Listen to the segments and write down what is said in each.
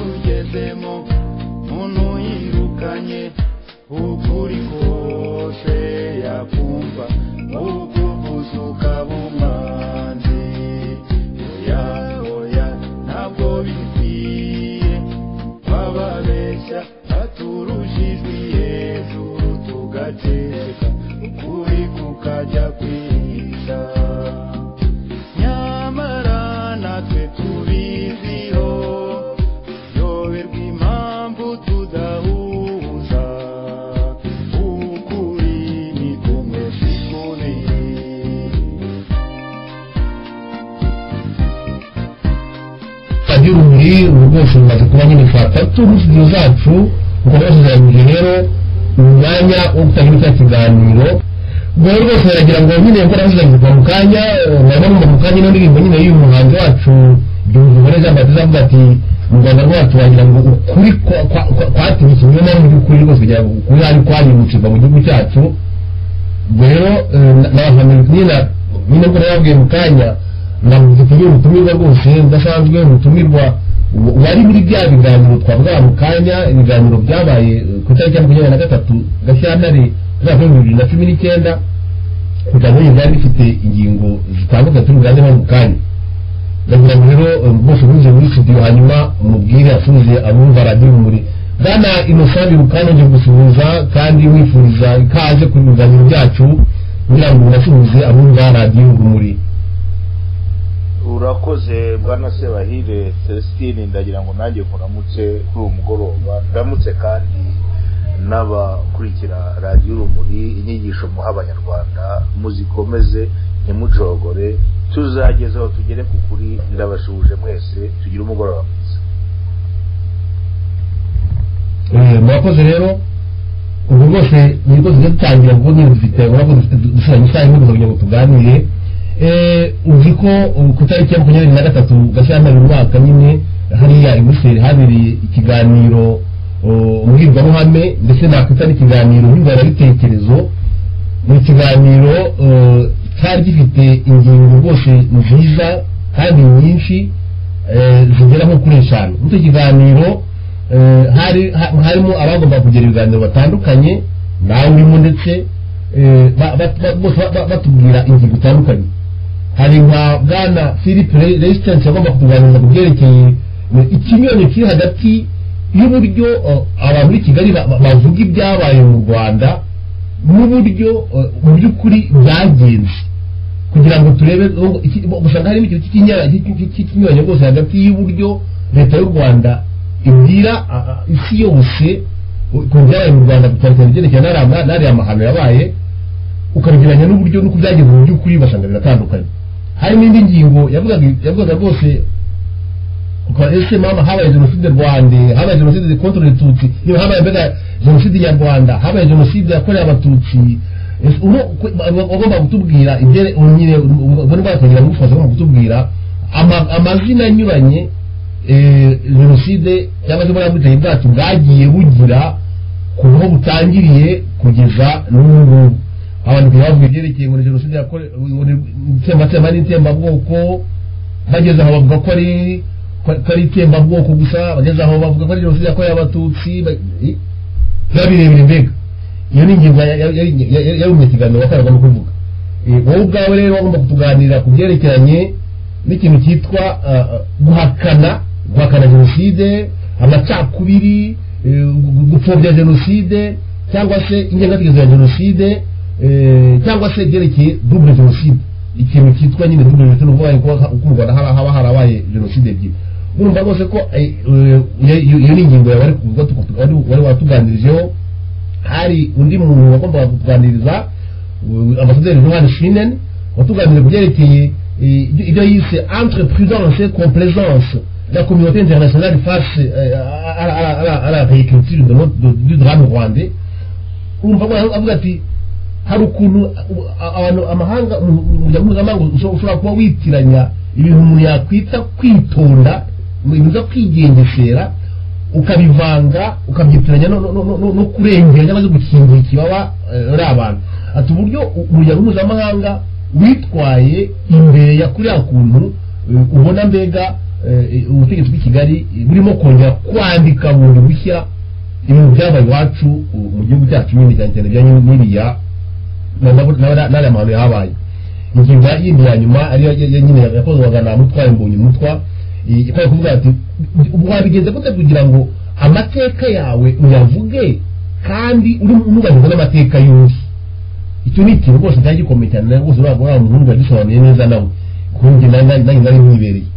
yanyuzemo muntu yirukanye ukuri kose yakumva ubwo buzuka bumwanzi oya oya ntabwo bikwiye bababeshya baturuje ijwi hejuru tugateka ukuri kukajya kwihisha nyamara natwe tubiziho tuyoberwa impamvu tudahuza ukuri ni kumwe kukubiri radiyo urumuri ubu bwose bumaze kuba nyine twatatu n'inshuti zacu mukomesheje rero umwanya wo gutangira cya kiganiro ubwo rero rwose baragira ngo nyine ko nabashyize kuva mu kanya nabona ngo mu kanya ino ndirimbo nyine y'uyu muhanzi wacu Byumvuhore Jean Baptiste avuga ati mu Rwanda rwacu wagira ngo ukuri kwa- kwa- kwa- kwatiwe ikinyoma n'uburyo ukuri rwose kugira ngo ukuri hari kwarimucirwa mu gihugu cyacu ubwo rero eh, na- nabahamiriza nyine nyine ko nababwiye mu kanya navuze kuri ubutumirwa rwose budasanzwe ubutumirwa wari muri bya biganiro twavuga mu kanya ibiganiro byabaye eh, ku itariki ya makumyabiri na gatatu gashyantare umwaka w'ibihumbi bibiri na cumi n'icyenda ibiganiro byo byari bifite ingingo zitandukanye turi buganire mu kanya ndagira ngo rero eh, bose muze muri studio hanyuma mubwire asubize abumva radiyo rumuri bwana innocent birukano nje gusuhuza kandi wifuriza ikaze ku biganiro byacu kugira ngo unasuhuze abumva radiyo rumuri urakoze bwana sebahire celestine ndagira ngo nanjye nkuramutse kuri uwo mugoroba ndamutse kandi n'abakurikira radiyo urumuri inyigisho muha abanyarwanda muzikomeze ntimucogore tuzageze aho tugere ku kuri ndabashuhuje mwese tugire umugoroba mwiza Eh, murakoze rero ubu rwose ni rwose tujya dutangira kuko nyine dufite urabona ko dufite dusigaye isaha imwe gusa kugira ngo tuganire Eh, uzi ko uh, ku itariki ya makumyabiri na gatatu gashyantare uyu mwaka nyine hariya i buruseli habereye ikiganiro uh, mbwirwaruhame ndetse nakwita n'ikiganiro nyunguranabitekerezo ni ikiganiro eh, cyari gifite ingingo rwose nziza kandi nyinshi eh, zigera nko kuri eshanu muri icyo kiganiro eh, hari ha- harimo abagomba kugira ibiganiro batandukanye nawe urimo ndetse eh, ba- ba- ba- bose ba- ba- batubwira ingingo zitandukanye hari nka bwana philippe Re- resistance yagomba kutuganiriza ku byerekeye eh, ikinyonyo kiri hagati y'uburyo eh, abantu b'i kigali ba- ba- bavuga ibyabaye mu rwanda n'uburyo eh, mu by'ukuri byagenze kugira ngo turebe oh, iki- bo- usanga harimo ikintu cy'ikinya- cy'iki- cy'ikinyuranyo rwose hagati y'uburyo leta y'u rwanda ibwira ah, ah, isi yose oh, ku byabaye mu rwanda ku cyane ibyerekeye n'ariya- n'ariya mahano yabaye ukabigeranya n'uburyo n'uko byagenze mu by'ukuri basanga biratandukanye hari n'indi ngingo yavugaga yavugaga rwose ukaba ese mama habaye jenoside rwande habaye jenoside contre les tutsi niba habaye mbega jenoside nyarwanda habaye jenoside yakorewe abatutsi Ese uno kwe- ba- ba- bagomba kutubwira ibyere ubu nyine ubona bakagira ngo ufasha bagomba kutubwira ama- amazina anyuranye eh, jenoside cyangwa se buriya buteye bwacu bwagiye bugira kuva aho butangiriye kugeza n'ubu ngubu abantu bavuga ibyerekeye ngo ni jenoside yakorewe ngo ni itsembabwoko n'itsembabwoko bageze aho bavuga ko ari ko ko ari itsembabwoko gusa bageze aho bavuga ko ari jenoside yakorewe abatutsi ba- i- biba birebire mbega iyo ni ingingo ya- ya- ya- ya- ya- yarumye ikiganiro wakoraga no kuvuga Eh, wowe ubwawe rero wagomba kutuganira ku byerekeranye n'ikintu cyitwa ah, ah, guhakana guhakana jenoside amacakubiri eh, gu- gupfobya jenoside cyangwa se ingengabitekerezo ya jenoside eh, cyangwa se ibyerekeye double jenoside ikintu cyitwa nyine double jenoside ni ukuvuga ngo uko mu rwanda haba haba harabaye jenoside ebyiri urumva rwose ko eh, eh, iyo- iyo iyo ni ingingo yawe wari kuvuga tuku- wari- wari watuganirijeho hari undi muntu wagombaga kutuganiriza uh, ambasaderi Johan Schwinen watuganiriza ku byerekeye eh, ibyo- ibyo yise entreprenance et complaisance la communauté internationale face eh, à- à- à- à la- à la réécriture de notre- de- du drame rwandais urumva ko avuga ati hari ukuntu uh, abantu amahanga um- um- umuryango mpuzamahanga ushobora ushobora kuba witiranya ibintu umuntu yakwita kwitonda ibintu byo kwigengesera ukabivanga ukabyitiranya no, no, no, no, no kurengera cyangwa se gukingira ikibaba eh, ari abantu ati uburyo u- umuryango mpuzamahanga witwaye imbere ya kuriya kuntu eh, ubona mbega eh, ubutegetsi bw'i kigali eh, burimo kongera kwandika bundi bushya ibintu byabaye iwacu u- mu gihugu cyacu nyine cyane cyane bijyanye n'iriya na- na- na- n'ariya mahano yahabaye ingingo ya- yindi ya nyuma ariyo ya- ya- nyine yakozwaga na mutware mbonye mutwa eh, ikaba kuvuga ati "Ubu wabigenza gute kugira ngo amateka yawe uyavuge kandi uri mwubahiriza n'amateka y'undi icyo ni ikintu rwose cyari gikomeye cyane nawe rwose uriya uriya muhungu yagisobanuye neza nawe kundi nanjye nari mwibereye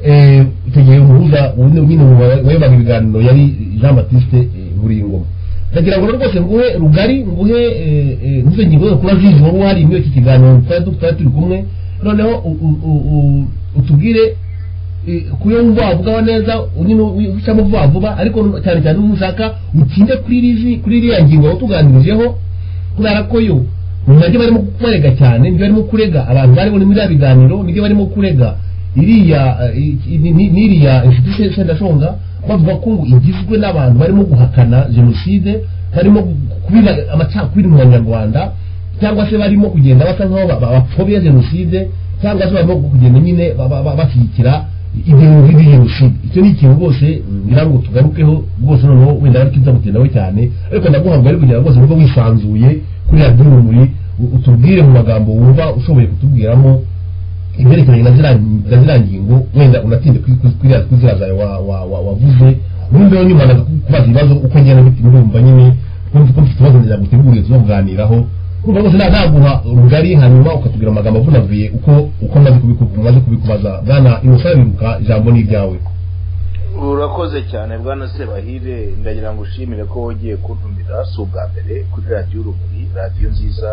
Eh, icyo gihe umuhuza wundi nyine mu ba- wayobaga ibiganiro yari jean batiste eh, buringoma ndagira ngo rero rwose nguhe rugari nguhe eh, eh, nizo ngingo zose kuba zizi wari wari muri iki kiganiro twari tu- twari turi kumwe noneho u- u- u- u- utubwire eh, ku yo wumva wavugaho neza nyine ucamo vuba vuba ariko cyane cyane ushaka utsinde kuri rizi kuri iriya ngingo watuganirijeho kubera ko yo nabyo barimo kukurega cyane nibyo barimo kurega abantu bari muri biriya biganiro nibyo barimo kurega iriya eh, i- i- ni- n'iriya inshuti se- sendashonga bavuga ko ngo igizwe n'abantu barimo guhakana jenoside barimo kubira amacakubiri mu banyarwanda cyangwa se barimo kugenda basa nk'aho ba- ba- bapfobya jenoside cyangwa se barimo kugenda nyine ba- ba- ba- bashyigikira ibintu bibi jenoside icyo ni ikintu rwose ngira ngo tugarukeho rwose noneho wenda ariko nza gutindaho cyane ariko ndaguhamagaye ari kugira ngo rwose wumve wisanzuye kuri radiyo urumuri u- utubwire mu magambo wumva ushoboye kutubwiramo ibyerekeranye na ziriya- na ziriya ngingo wenda unatinde kuri kuri- kuri kuri ziriya zawe wa- wa- wa- wavuze ubundi rero nyuma ndaza kubaza ibibazo uko ngenda bite murumva nyine kumva ko mfite ikibazo ndaguteguriye tuzabuganiraho urumva rwose nta- naguha rugari hanyuma ukatubwira amagambo avunavuye uko uko maze kubiku- maze kubikubaza bwana innocent biruka ijambo ni iryawe urakoze cyane bwana sebahire ndagira ngo ushimire ko wagiye kuntumira si ubwa mbere kuri radiyo urumuri radiyo nziza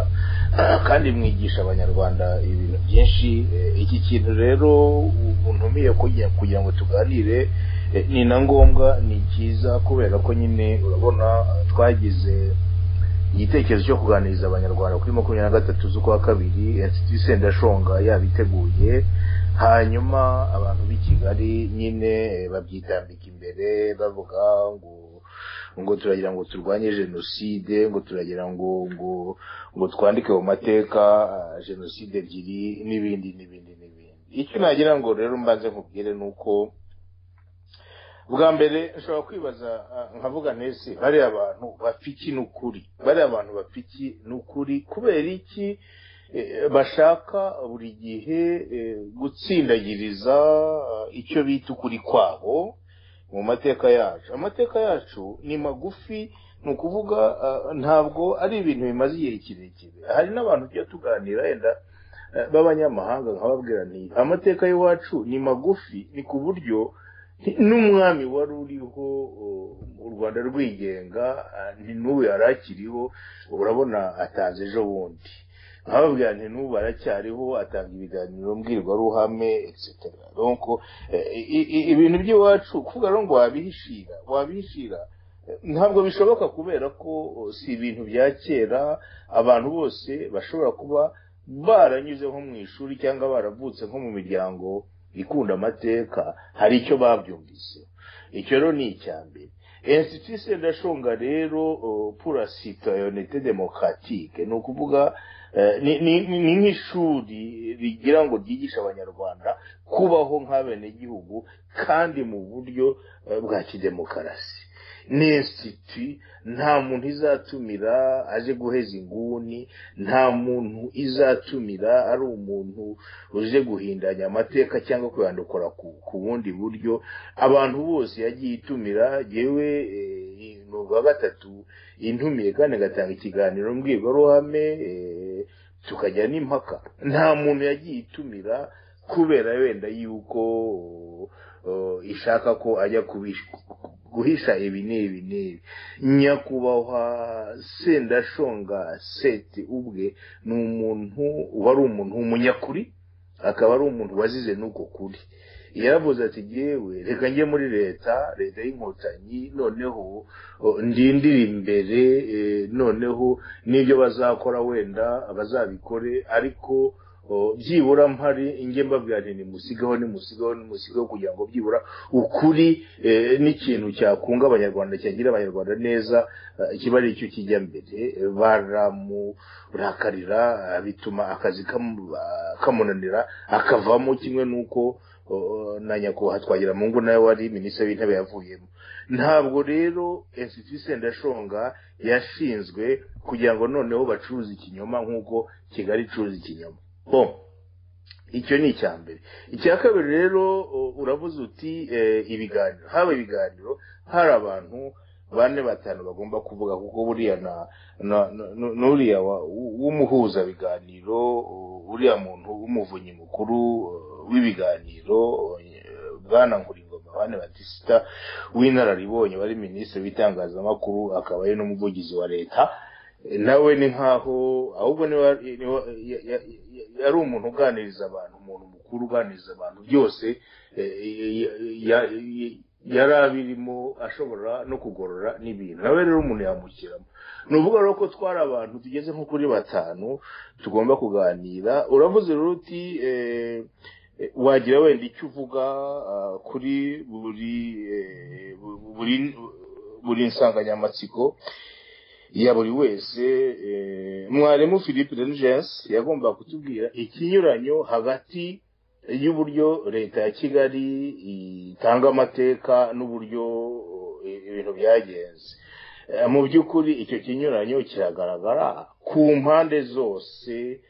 kandi mwigisha abanyarwanda ibintu byinshi Eh, iki kintu rero untumiye kugira kugira ngo tuganire eh, ni na ngombwa ni cyiza kubera ko nyine urabona eh, twagize igitekerezo cyo kuganiriza abanyarwanda kuri makumyabiri na gatatu z'ukwa kabiri insiti sendashonga yabiteguye hanyuma abantu b'i kigali nyine eh, babyitambika imbere bavuga ngo ngo turagira ngo turwanye jenoside ngo turagira ngo ngo ngo twandike mu mateka ah, jenoside ebyiri n'ibindi n'ibindi n'ibindi icyo nagira ngo rero mbanze nkubwire ni uko bwa mbere nshobora kwibaza ah, nkavuga nese bariya abantu bapiki n'ukuri bariya abantu bapiki n'ukuri kubera iki eh, bashaka buri gihe eh, gutsindagiriza ah, icyo bita ukuri kwabo mu mateka yacu amateka yacu ni magufi ni ukuvuga ah, ntabwo ari ibintu bimaze igihe kirekire hari n'abantu tujya tuganira yenda eh, b'abanyamahanga nkababwira nti amateka y'iwacu ni magufi ni ku buryo n'umwami wari uriho uh, u rwanda rwigenga uh, ni n'ubu yari akiriho urabona ataza ejo bundi nkababwira nti n'ubu aracyariho atanga ibiganiro mbwirwaruhame etc donc eh, i- i- ibintu by'iwacu kuvuga rero ngo wabihishira wabihishira eh, ntabwo bishoboka kubera ko uh, si ibintu bya kera abantu bose bashobora kuba baranyuze nko mu ishuri cyangwa baravutse nko mu miryango ikunda amateka hari icyo babyumvise icyo rero ni icya mbere institut sendashonga rero uh, pour la citoyenneté démocratique ni ukuvuga eh, ni- ni- ni nk'ishuri rigira ngo ryigishe abanyarwanda kubaho nk'abenegihugu kandi mu buryo eh, bwa kidemokarasi ni institut nta muntu izatumira aje guheza inguni nta muntu izatumira ari umuntu uje guhindanya amateka cyangwa kuyandukura ku, ku bundi buryo abantu bose yagiye itumira yewe eh, ni ubwa gatatu intumiye kandi agatanga ikiganiro mbwirwaruhame eh, tukajya n'impaka nta muntu yagiye itumira kubera wenda yuko oh, ishaka ko ajya kubish- guhisha ibi n'ibi n'ibi nyakubahwa sendashonga seti ubwe ni umuntu wari umuntu w'umunyakuri akaba ari umuntu wazize n'uko kuri yaravuze ati yewe reka njye muri leta leta y'inkotanyi noneho o, ndindire imbere e, noneho n'ibyo bazakora wenda bazabikore ariko o, byibura mpari njye mbabwira nti nimusigeho nimusigeho nimusigeho kugira ngo byibura ukuri e, n'ikintu cyakunga abanyarwanda cyagira abanyarwanda neza eh, kiba ari cyo kijya mbere Eh, baramurakarira eh, bituma akazi kamu- ah, kamunanira akavamo kimwe n'uko oh, na nyakubahwa twagira mu ngo nawe wari minisitiri w'intebe yavuyemo ntabwo rero insiti sendashonga yashinzwe kugira ngo noneho bacuruze ikinyoma nk'uko kigali icuruza ikinyoma bo icyo ni icya mbere icya kabiri rero u- uravuze uti eh, ibiganiro haba ibiganiro hari abantu bane batanu bagomba kuvuga kuko buriya na na- na- nu- n'uriya wa- w- w'umuhuzabiganiro u- uriya muntu w'umuvunyi mukuru uh, w'ibiganiro uh, bwana nkuringoma bane batisita w'inararibonye wari minisitiri w'itangazamakuru akaba ari n'umuvugizi wa leta Eh, nawe ni nkaho ahubwo niba niba- ya- ya- ya- yari umuntu uganiriza abantu umuntu mukuru uganiriza abantu byose eh, ya- ya- ya- yari abirimo ashobora no kugorora n'ibintu nawe rero umuntu yamushyiramo ni ukuvuga rero ko twari abantu tugeze nko kuri batanu tugomba kuganira uravuze rero uti eh, eh, wagira wenda icyo uvuga ah, kuri buri eh, bu- buri buri nsanganyamatsiko ya buri wese eh, mwarimu philippe renigensi yagomba kutubwira ikinyuranyo hagati y'uburyo leta ya kigali itanga amateka n'uburyo eh, ibintu byagenze Eh, mu by'ukuri icyo kinyuranyo kiragaragara ku mpande zose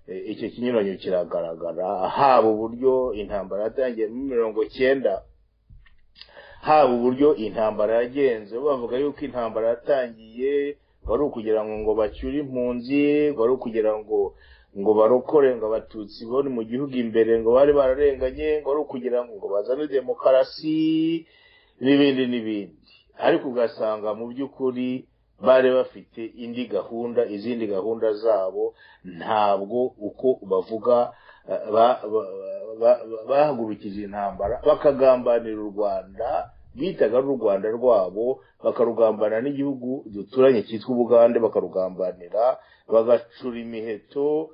eh, icyo kinyuranyo kiragaragara haba uburyo intambara yatangiye muri mirongo cyenda haba uburyo intambara yagenze bavuga yuko intambara yatangiye wari ukugira ngo ngo bacyure impunzi wari ukugira ngo ngo barokore ngo abatutsi bari mu gihugu imbere ngo bari bararenganye ngo wari ukugira ngo ngo bazane demokarasi n'ibindi n'ibindi ariko ugasanga mu by'ukuri bari bafite indi gahunda izindi gahunda zabo ntabwo uko bavuga eh, ba- ba- ba- ba- bahagurukije intambara bakagambanira u rwanda bitaga ari u rwanda rwabo bakarugambana n'igihugu duturanye cyitwa ubugande bakarugambanira bagacura imiheto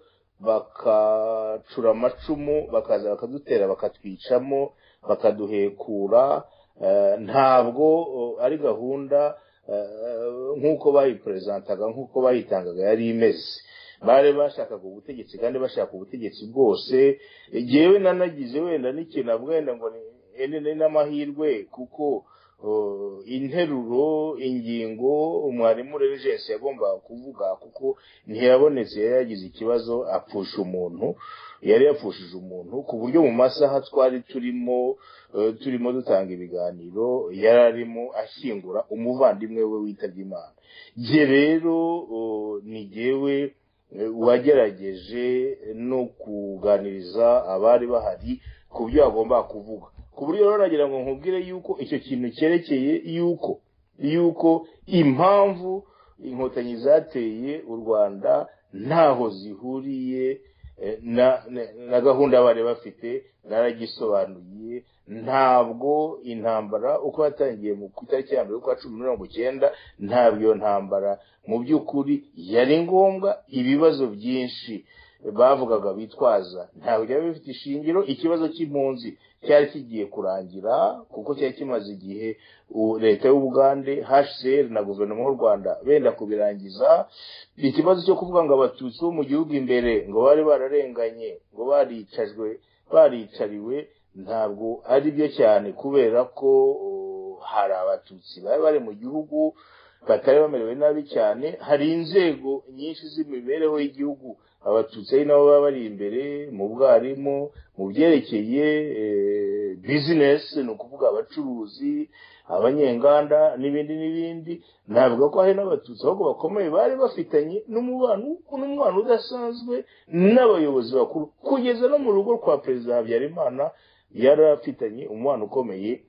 bakacura amacumu bakaza bakadutera bakatwicamo bakaduhekura Eh, ntabwo oh, ari gahunda eh, nk'uko bayiperezantaga nk'uko bayitangaga yari imeze bari bashakaga ubutegetsi kandi bashaka ubutegetsi bwose yewe nanagize wenda n'ikintu wenda ngo ni ene ni n'amahirwe kuko oh, interuro ingingo umwarimu regensi yagombaga kuvuga kuko ntiyabonetse yari yagize ikibazo apfusha umuntu yari yapfushije umuntu ku buryo mu masaha twari turimo eh, turimo dutanga ibiganiro yari arimo ashyingura umuvandimwe we witabye imana jye rero oh, ni jyewe eh, wagerageje no kuganiriza abari bahari ku byo bagomba kuvuga ku buryo rero nagira ngo nkubwire yuko icyo kintu cyerekeye yuko yuko impamvu inkotanyi zateye u rwanda ntaho zihuriye eh, na- na- na gahunda bari bafite naragisobanuye ntabwo intambara uko yatangiye mu ku itariki ya mbere ukwa cumi na mirongo icyenda ntabwo iyo ntambara mu by'ukuri yari ngombwa ibibazo byinshi bavugaga bitwaza ntabwo byari bifite ishingiro ikibazo cy'impunzi cyari kigiye kurangira kuko cyari kimaze igihe u- leta y'ubugande hcr na guverinoma y'u rwanda benda kubirangiza ikibazo cyo kuvuga ngo abatutsi bo mu gihugu imbere ngo bari bararenganye ngo baricajwe baricariwe ntabwo ari byo cyane kubera ko uh, hari abatutsi bari bari mu gihugu batari bamerewe nabi cyane hari inzego nyinshi z'imibereho y'igihugu abatutsi ari nabo baba bari imbere mu bwarimu mu byerekeye eh, bizinesi ni ukuvuga abacuruzi abanyenganda n'ibindi n'ibindi navuga ko hari n'abatutsi ahubwo bakomeye bari bafitanye n'umubano n'umubano udasanzwe n'abayobozi bakuru kugeza no mu rugo rwa perezida habyarimana yari afitanye umubano ukomeye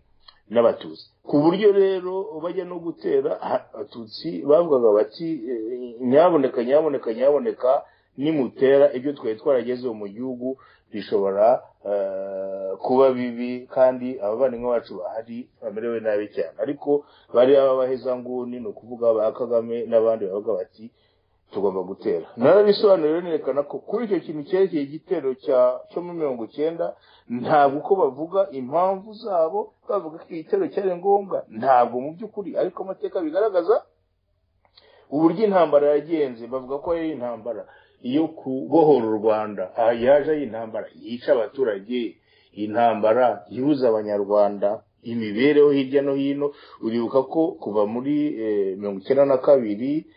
n'abatutsi ku buryo rero bajya no gutera ha- abatutsi bavugaga bati eh, nyaboneka nyaboneka nyaboneka nimutera ibyo twari twaragezeho mu gihugu bishobora eh, kuba bibi kandi abavandimwe bacu bahari bamerewe nabi cyane ariko bari ababahezanguni ni ukuvuga ba kagame n'abandi bavuga bati tugomba gutera narabisobanuriwe nerekana ko kuri icyo kintu cyerekeye igitero cya cyo muri mirongo icyenda ntabwo uko bavuga impamvu zabo bavuga ko igitero cyari ngombwa ntabwo mu by'ukuri ariko amateka bigaragaza uburyo intambara yagenze bavuga ko yari intambara yo kubohora u rwanda aha yaje ari intambara yica abaturage intambara ihuza abanyarwanda imibereho hirya no hino uribuka ko kuva muri eh, mirongo icyenda na kabiri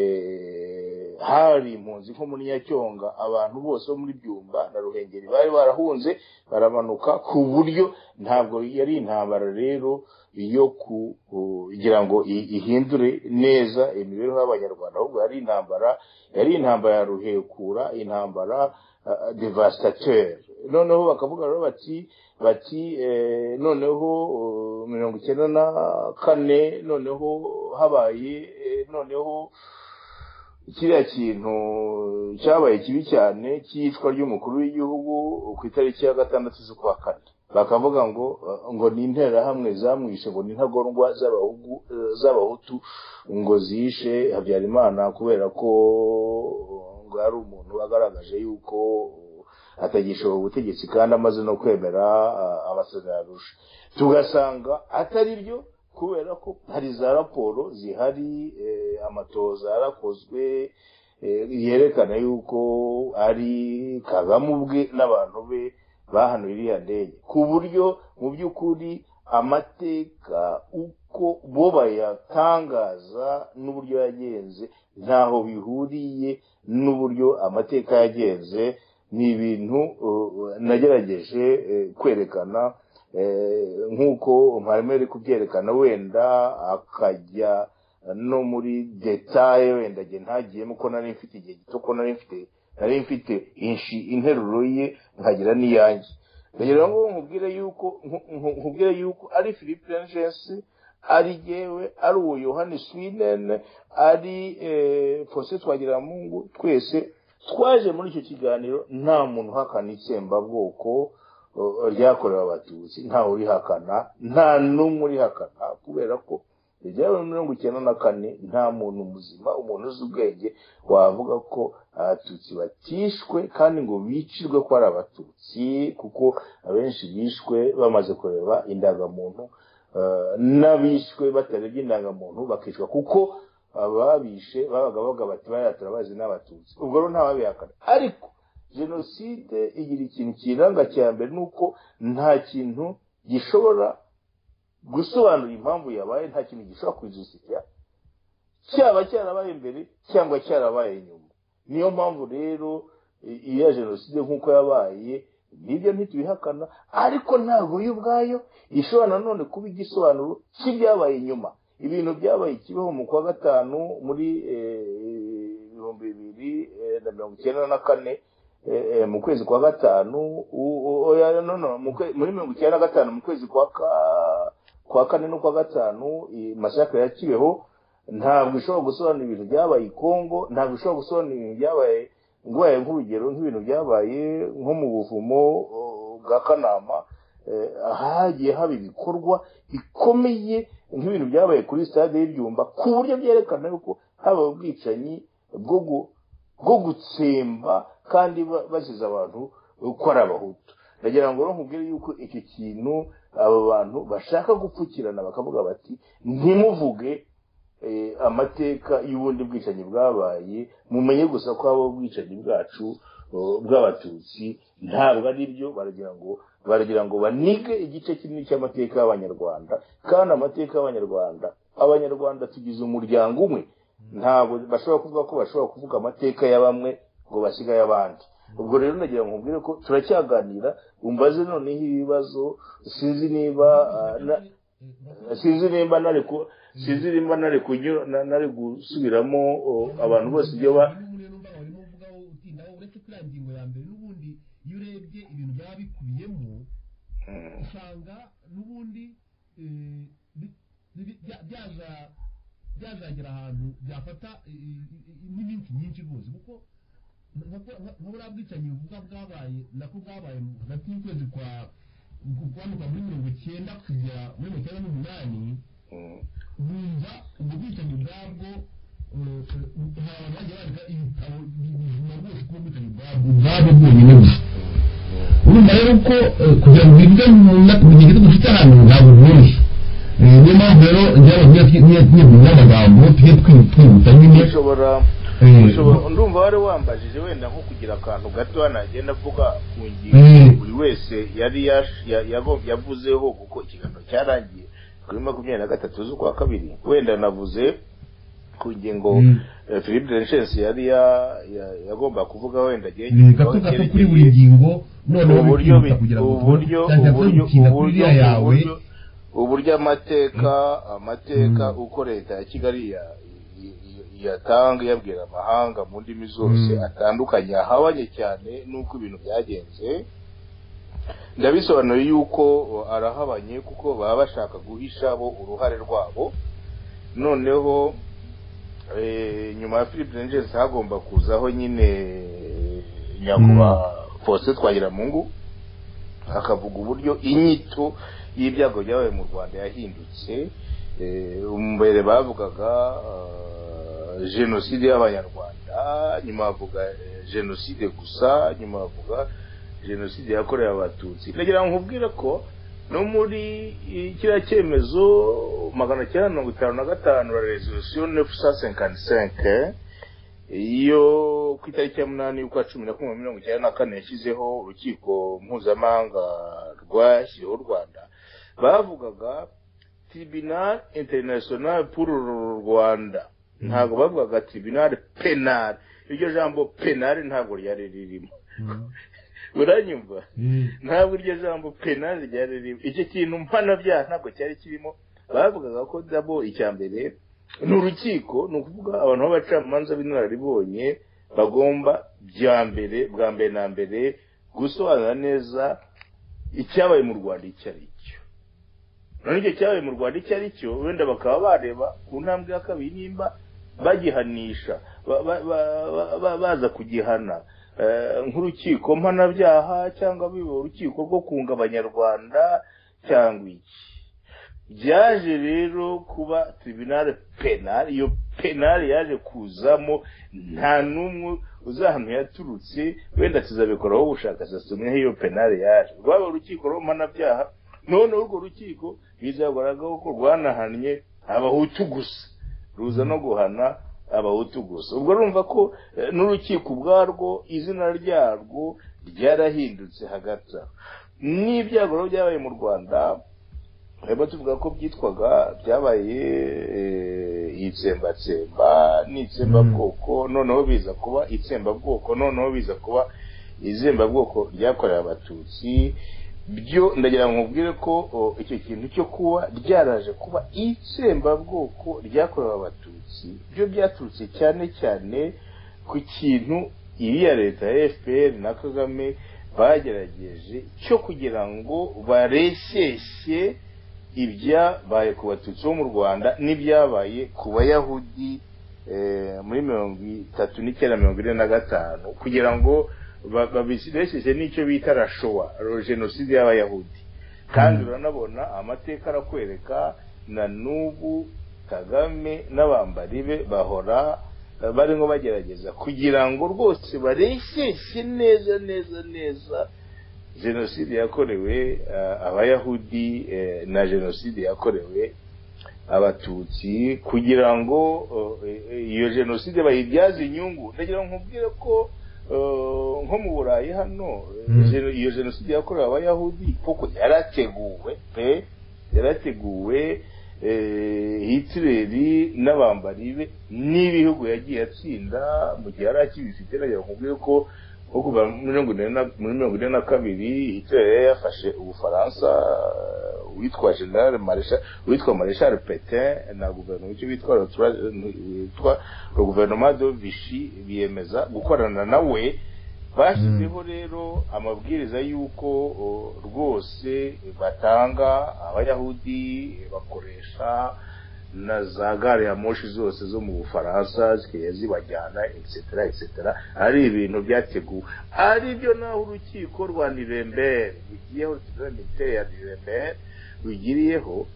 eh, hari impunzi nko muri nyacyonga abantu bose bo muri byumba na ruhengeri bari barahunze baramanuka ku buryo ntabwo yari intambara rero yo ku- kugira ngo i- ihindure neza imibereho y'abanyarwanda ahubwo yari intambara yari intambara ya ruhekura intambara ah, devastateur noneho bakavuga rero bati bati eh, noneho oh, mirongo icyenda na kane noneho habaye eh, noneho kiriya kintu cyabaye kibi cyane cy'iyicwa ry'umukuru w'igihugu ku itariki ya gatandatu z'ukwa kane bakavuga ngo eh, ngo ni interahamwe zamwishe ngo ni intagondwa z'abahugu eh, z'abahutu ngo zishe habyarimana kubera ko eh, ngo ari umuntu wagaragaje yuko eh, atagishoboye ubutegetsi kandi amaze no kwemera eh, amasezerano arusha tugasanga atari byo kubera ko hari za raporo zihari eh, amatoza yarakozwe eh, yerekana yuko ari kagame ubwe n'abantu be bahanuye iriya ndege ku buryo mu by'ukuri amateka uko bo bayatangaza n'uburyo yagenze ntaho bihuriye n'uburyo amateka yagenze ni ibintu uh, nagerageje eh, kwerekana eh, nk'uko mparimo ari kubyerekana wenda akajya no muri detaye wenda njye ntagiyemo ko nari mfite igihe gito ko nari mfite nari mfite inshi interuro ye nkagira n'iyanjye rero ngo nkubwire yuko nku- nku- nkubwire yuko ari philippe Langensi ari yewe ari uwo yohani swinene ari eh, fose twagiramungu twese twaje muri icyo kiganiro nta muntu uhakana itsembabwoko eh, ryakorewe abatutsi ntawe urihakana nta n'umwe urihakana kubera ko ibyabaye muri mirongo icyenda na kane nta muntu muzima umuntu uzi ubwenge wavuga ko abatutsi batishwe kandi ngo bicirwe ko ari abatutsi kuko abenshi bishwe bamaze kureba indangamuntu eh, n'abishwe batarebye indangamuntu bakicwa kuko ababishe babaga bavuga bati bariya turabazi n'abatutsi ubwo rero ntababihakana ariko jenoside igira ikintu kiyiranga cya mbere ni uko nta kintu gishobora gusobanura impamvu yabaye nta kintu gishobora kwijisika cyaba cyarabaye mbere cyangwa cyarabaye nyuma niyo mpamvu rero i- iya jenoside nk'uko yabaye nibyo ntitubihakana ariko ntabwo yo ubwayo ishobora nanone kuba igisobanuro cy'ibyabaye nyuma ibintu byabaye kibeho mu kwa gatanu muri eh, ibihumbi bibiri eh, na mirongo icyenda na kane eh, eh, mu kwezi kwa gatanu u- u- oya, no, no, mu kwe- muri mirongo icyenda na gatanu mu kwezi kwa ka- kwa kane no kwa gatanu masakare ya kibeho ntabwo ishobora gusobanura ibintu byabaye i Kongo ntabwo ishobora gusobanura ibintu byabaye nguhaye nk'urugero nk'ibintu byabaye nko mu buvumo uh, bwa kanama eh, hagiye haba ibikorwa bikomeye nk'ibintu byabaye kuri stade y'ibyumba ku buryo byerekana yuko haba ubwicanyi bwo gu- bwo gutsemba kandi ba- baziza abantu ko ari abahutu ndagira ngo rero nkubwire yuko icyo kintu aba bantu bashaka gupfukirana bakavuga bati ntimuvuge eh, amateka y'ubundi bwicanyi bwabaye mumenye gusa ko habaho ubwicanyi bwacu eh, bw'abatutsi ntabwo ari byo baragira ngo baragira ngo banige igice kinini cy'amateka y'abanyarwanda kandi amateka y'abanyarwanda abanyarwanda tugize umuryango umwe ntabwo bashobora kuvuga ko bashobora kuvuga amateka ya bamwe ngo basigaye abandi ubwo rero nagira ngo nkubwire ko turacyaganira umbaze noneho ibibazo sinzi niba ah, na- sinzi nimba nari ku sinzi nimba nari kunyura na- nari gusubiramo oh, abantu bose ibyo ba uretse kuri ya ngingo ya mbere n'ubundi iyo urebye ibintu byaba bikubiyemo usanga n'ubundi eh, bi- bi- bya- byaza- byazagera ahantu byafata eh, eh, n'iminsi nyinshi rwose kuko nk'uburiya bwicanyi buvuga bwabaye nako bwabaye hagati y'ukwezi kwa kwanuka muri mirongo icyenda kugera muri mirongo icyenda n'umunani Mm, bumva ubwo bwicanyi bwabwo eh, eh, hari abantu bagiye bandika ibitabo bizima rwose kuba ubwicanyi bwabwo ubwabwo bwonyine gusa urumva rero ko eh, kugira ngo bibwe mu na- mu gihe gito dufite hano ntabwo bworoshye Eh, niyo mpamvu rero njyewe n'iyo- n'iyo- n'iyo- n'amagambo tujye twi- twihuta nyine dushobora Eh, Ushobora- ndumva wari wambajije wenda nko kugira akantu gato nagenda avuga ku Eh. ngingo buri wese yari yash- ya- yago- yavuzeho kuko ikiganiro cyarangiye kuri makumyabiri na gatatu z'ukwa kabiri wenda navuze ku ngingo Mm. eh, philippe denishensi yari ya- ya- yagomba kuvuga wenda agiye Eh, gato gato kuri buri ngingo noneho uburyo bikihuta kugira ngo tubone uburyo cyangwa se uburyo bikinda kuri uburyo iriya yawe uburyo- uburyo amateka amateka Mm. uko leta ya kigali ya- y- y- yatanga yabwira amahanga mu ndimi zose Mm. atandukanye ahabanye cyane n'uko ibintu byagenze ndabisobanuye yuko arahabanye kuko baba bashaka guhisha bo uruhare rwabo noneho eh, nyuma ya philip rangers hagomba kuzaho nyine eh, nyakubahwa faustin twagiramungu akavuga uburyo inyito y'ibyago byabaye mu rwanda yahindutse Eh, mbere bavugaga eh, jenoside y'abanyarwanda nyuma bavuga eh, jenoside gusa nyuma bavuga jenoside yakorewe abatutsi ndagira ngo nkubwire ko no muri eh, kiriya cyemezo magana cyenda mirongo itanu na gatanu la resolusiyo nefu sa senkanti senke iyo ku itariki ya munani y'ukwa cumi na kumwe mirongo icyenda na kane yashyizeho urukiko mpuzamahanga rwashyiriweho u rwanda bavugaga tribunal international pour le rwanda ntabwo bavugaga tribunal penal iryo jambo penal ntabwo ryari ririmo uranyumva Eh, ntabwo iryo jambo penali ryari ririmo icyo kintu mpanabyaha ntabwo cyari kirimo bavugaga ko dabo icya mbere ni urukiko ni ukuvuga abantu b'abacamanza b'inararibonye bagomba bya mbere bwa mbere na mbere gusobanura neza icyabaye mu rwanda icyo ari cyo none icyo cyabaye mu rwanda icyo ari cyo wenda bakaba bareba ku ntambwe ya kabiri nimba bagihanisha ba- ba- ba- ba- ba- baza kugihana Eh, nk'urukiko mpanabyaha cyangwa biba urukiko rwo kunga abanyarwanda cyangwa iki byaje rero kuba tribunal penal iyo penal yaje kuzamo nta n'umwe uzahantu yaturutse wenda tuzabikoraho ubushakashatsi umwe iyo penal yaje rwaba urukiko rw'umpanabyaha noneho urwo rukiko bizagaragaho ko rwanahannye abahutu gusa ruza no guhana abahutu gusa ubwo urumva ko eh, n'urukiko ubwarwo izina ryarwo ryarahindutse hagati aho n'ibyago rero byabaye mu rwanda harimo tuvuga ko byitwaga byabaye eh, itsembatsemba n'itsembabwoko noneho biza kuba itsembabwoko noneho biza kuba izembabwoko ryakorewe abatutsi byo ndagira ngo nkubwire ko o, icyo kintu cyo kuba ryaraje kuba itsembabwoko ryakorewe abatutsi byo byaturutse cyane cyane ku kintu iriya leta ya fpr na kagame bagerageje cyo kugira ngo bareshyeshye ibyabaye ku batutsi bo mu rwanda n'ibyabaye ku bayahudi eh, muri mirongo itatu n'icyenda mirongo ine na gatanu kugira ngo ba- babireshyeshye n'icyo bita rashowa ro- jenoside y'abayahudi kandi uranabona amateka arakwereka na n'ubu kagame n'abambari be bahora eh, barimo bagerageza kugira ngo rwose bareshyeshye neza neza neza jenoside yakorewe eh, abayahudi eh, na jenoside yakorewe abatutsi kugira ngo eh, eh, iyo jenoside bayibyaze inyungu ndagira ngo nkubwire ko eh, nko mu burayi hano eh, Mm. jeno- iyo jenoside yakorewe abayahudi kuko yarateguwe pe yarateguwe eh, hitleri n'abambari be n'ibihugu yagiye atsinda mu gihe yari akibifite ndagira ngo nkubwire ko nko kuva muri mirongo ine na- muri mirongo ine na kabiri hitler yari yafashe ubufaransa eh, witwa general marshal witwa marshal petain na guverinoma icyo bitwa Rotura- witwa guverinoma de vichy biyemeza gukorana nawe bashyizeho rero amabwiriza y'uko o, rwose batanga abayahudi bakoresha na za gare ya moshi zose zo mu bufaransa zikajya zibajyana etc etc ari ibintu byateguwe ari byo naho urukiko rwa nirembere rugiyeho rugiye ya nirembere rugiriyeho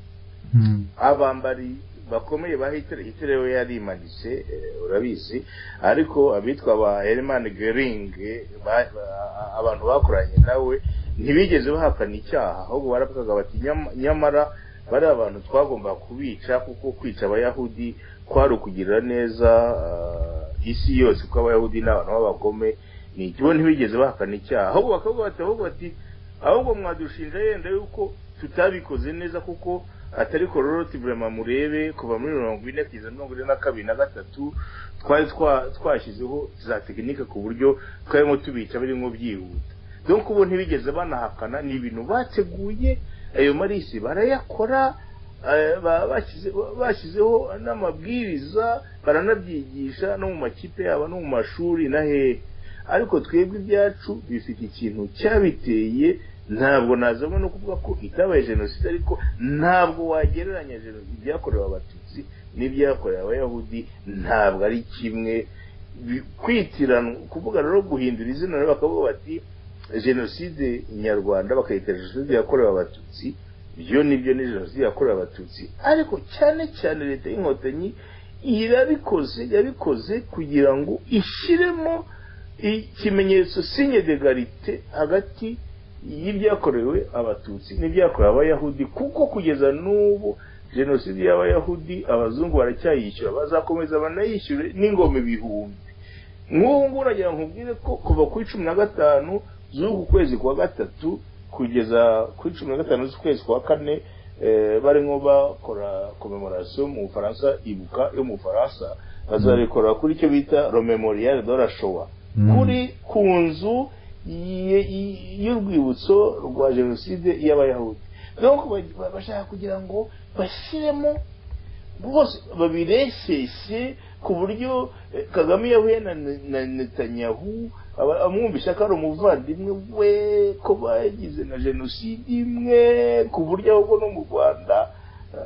mm, abambari bakomeye ba Hitler Hitler we yarimanitse eh, urabizi ariko abitwa ba Hermann Göring eh, ba- ba- abantu bakoranye nawe ntibigeze bahakana icyaha ahubwo baravugaga bati "Nyam- nyamara bari abantu twagomba kubica kuko kwica abayahudi kwari ukugirira neza ah, isi yose ko abayahudi ni abantu b'abagome ni ikigo ntibigeze bahakana icyaha ahubwo bakavuga bati ahubwo bati ahubwo mwadushinja yenda yuko tutabikoze neza kuko atari kororoti burema murebe kuva muri mirongo ine kugeza mirongo ine na kabiri na gatatu twari twa- twashyizeho za tekinike ku buryo twarimo tubica birimo byihuta donc ubu ntibigeze banahakana ni ibintu bateguye ayo marisi barayakora eh, ba- bashyize- bashyizeho n'amabwiriza baranabyigisha no mu makipe yabo no mu mashuri na hehe ariko twebwe ibyacu bifite ikintu cyabiteye ntabwo nazamo no kuvuga ko itabaye jenoside ariko ntabwo wagereranya jenoside ibyakorewe abatutsi n'ibyakorewe abayahudi ntabwo ari kimwe Bi- kwitiranwa kuvuga rero guhindura izina rero bakavuga bati jenoside nyarwanda bakayita jenoside yakorewe abatutsi ibyo nibyo ni jenoside yakorewe abatutsi ariko cyane cyane leta y'inkotanyi irabikoze yabikoze kugira ngo ishyiremo ikimenyetso sinye de garite hagati y'ibyakorewe abatutsi n'ibyakorewe abayahudi kuko kugeza n'ubu jenoside y'abayahudi abazungu baracyayishyura bazakomeza banayishyure n'ingoma ibihumbi nk'ubu ngubu nagira ngo nkubwire ko kuva ku cumi na gatanu z'uku kwezi kwa gatatu kugeza ku cumi na gatanu z'ukwezi kwa kane eh, barimo bakora komemorasiyo mu bufaransa ibuka yo mu bufaransa bazabikora kuri icyo bita romemoriyare de la showa Mm. kuri ku nzu y- y- y'urwibutso rwa jenoside y'abayahudi donc ba- ba- bashaka kugira ngo bashyiremo rwose babiresese ku buryo eh, kagame iyo ahuye na, Ne- na netanyahu aba- amwumvisha ko ari umuvandimwe we ko bagize na jenoside imwe ku buryo ahubwo no mu rwanda eh,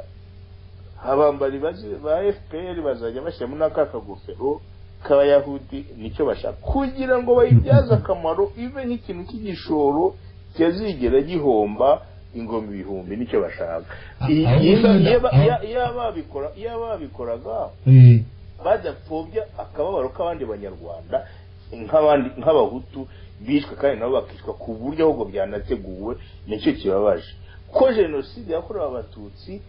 abambari bazi- ba fpr bazajya bashyiramo n'aka kagofero k'abayahudi nicyo bashaka kugira ngo bayibyaze akamaro ibe nk'ikintu cy'igishoro cyazigera gihomba ingoma ibihumbi nicyo bashaka Ah, I- ah, iyo- wenda- iyo ba- ah. iyo- iyo ababikora- iyo ababikoraga Eh, badapfobya akababaro k'abandi banyarwanda nk'abandi nk'abahutu bishwe kandi nabo bakicwa ku buryo ahubwo byanateguwe nicyo kibabaje ko jenoside yakorewe abatutsi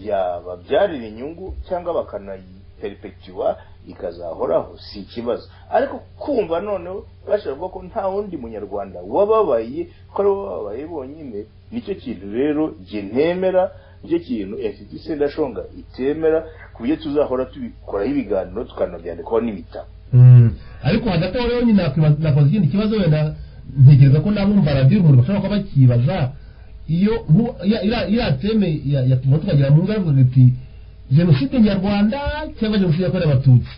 yababyarira inyungu cyangwa bakanayiperipekitiwa ikazahoraho si ikibazo ariko kumva noneho bashobora kuvuga ko nta wundi munyarwanda wababaye ko ari bo bababaye bonyine nicyo kintu rero jye ntemera nicyo kintu inshuti sendashonga itemera ku buryo tuzahora tubikoraho ibiganiro tukanabyandikaho n'ibitabo mm. ariko hagati aho rero nyine nakwiba- nakoze ikindi kibazo wenda ntekereza ko n'abumva radiyo umuntu bashobora kuba bakibaza iyo nku- ya- iriya- iriya teme ya- yatuma tukagira mu ngaruka iti jenoside nyarwanda cyangwa jenoside yakorewe abatutsi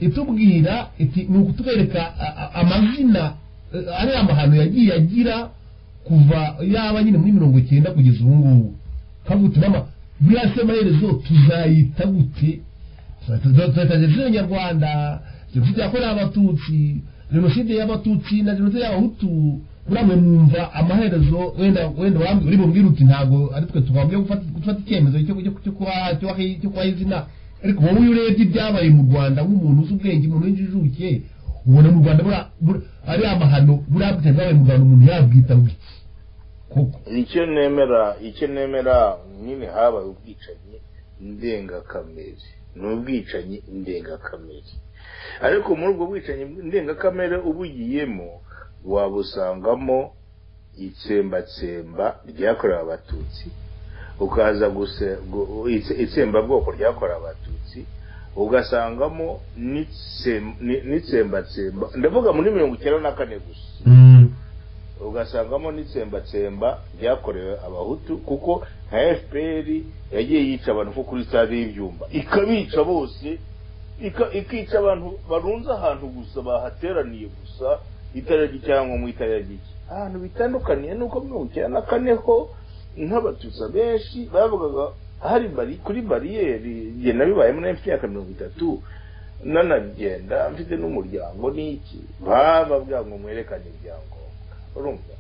itubwira iti ni ukutwereka a- a- amazina eh, ariya mahano yagiye agira kuva yaba nyine muri mirongo icyenda kugeza ubu ngubu kavuga uti mama buriya se amaherezo tuzayita gute tuzayita jenoside nyarwanda jenoside yakorewe abatutsi jenoside y'abatutsi na jenoside y'abahutu buriya mwe mwumva amaherezo wenda wenda wambi- uri bubwire uti ntabwo ari twe tugomba gufata gufata icyemezo cyo cyo- cyo kubaha cyo kubaha- cyo kubaha izina ariko wowe iyo urebye ibyabaye mu rwanda nk'umuntu uzi ubwenge umuntu w'injijuke ubona mu rwanda buriya- buriya- ariya amahano buriya bwite bwabaye mu rwanda umuntu yabwita gutya koko icyo nemera icyo nemera nyine habaye ubwicanyi ndengakamere ni ubwicanyi ndengakamere ariko muri ubwo bwicanyi ndengakamere ubugiyemo wabusangamo itsembatsemba ryakorewe abatutsi ukaza guse- gu- itse- itsembabwoko ryakorewe abatutsi ugasangamo n'itsem- ni- n'itsembatsemba ndavuga muri mirongo icyenda na kane gusa ugasangamo n'itsembatsemba ryakorewe abahutu kuko nka fpr yagiye yica abantu nko kuri stade y'ibyumba ikabica bose ika- ikica abantu barunze ahantu gusa bahateraniye gusa itararya cyangwa mu itararya iki ahantu bitandukaniye nuko mirongo icyenda na kane ho nk'abatutsi benshi bavugaga hari bari kuri bariyeri jye nabibayemo na mfite imyaka mirongo itatu nanagenda mfite n'umuryango n'iki baba bwa ngo mwerekane ibyangombwa urumva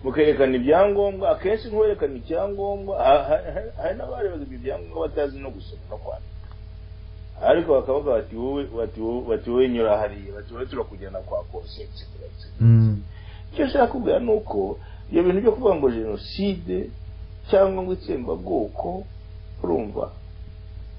mukerekana ibyangombwa akenshi nk'uwerekana icyangombwa ha- ha- ha- hari n'abari bazibwa ibyangombwa batazi no gusoma no kwandika ariko bakavuga bati wowe bati wowe bati wowe nyura hariya bati wowe turakujyana kwa konsetse kuretse icyo nshaka kubwira ni uko ibyo bintu byo kuvuga ngo jenoside cyangwa ngo itsembabwoko urumva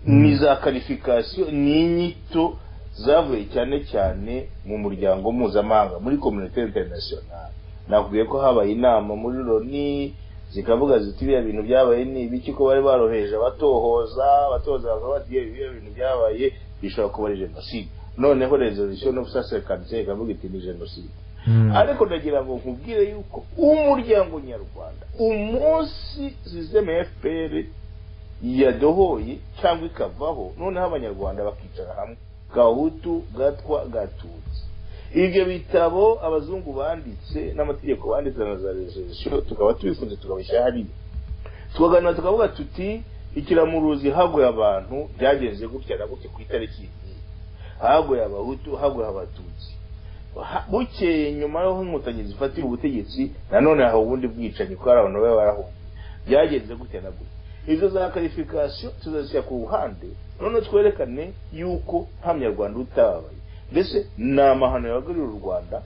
ni za karifikasiyo ni inyito zavuye cyane cyane mu muryango mpuzamahanga muri kominite interinasiyonari nakubwiye ko habaye inama muri loni zikavuga ziti biriya bintu byabaye ni ibiki ko bari baroheje abatohoza abatohoza bakaba bagiye biriya bintu byabaye bishobora kuba ari jenoside noneho rezolisiyo no gusasekanisha ikavuga iti ni jenoside ariko ndagira ngo nkubwire yuko umuryango nyarwanda umunsi zizeme fpr yadohoye cyangwa ikavaho noneho abanyarwanda bakicara hamwe gahutu gatwa gatutsi ibyo bitabo abazungu banditse n'amategeko banditse na za rezolisiyo tukaba tubifunze tukabishyira hariya tukaganira tukavuga tuti ikiramuruzi haguye abantu byagenze gutya na gutya ku itariki iyi haguye abahutu haguye abatutsi Ha- bukeye nyuma y'aho inkotanyi zifatira ubutegetsi nanone hari ubundi bwicanyi kubera abantu baba barahunze byagenze gutya na gutya izo za karifikasiyo tuzazishyira ku ruhande none twerekane yuko nta munyarwanda utababaye mbese ni amahano yahagarira u rwanda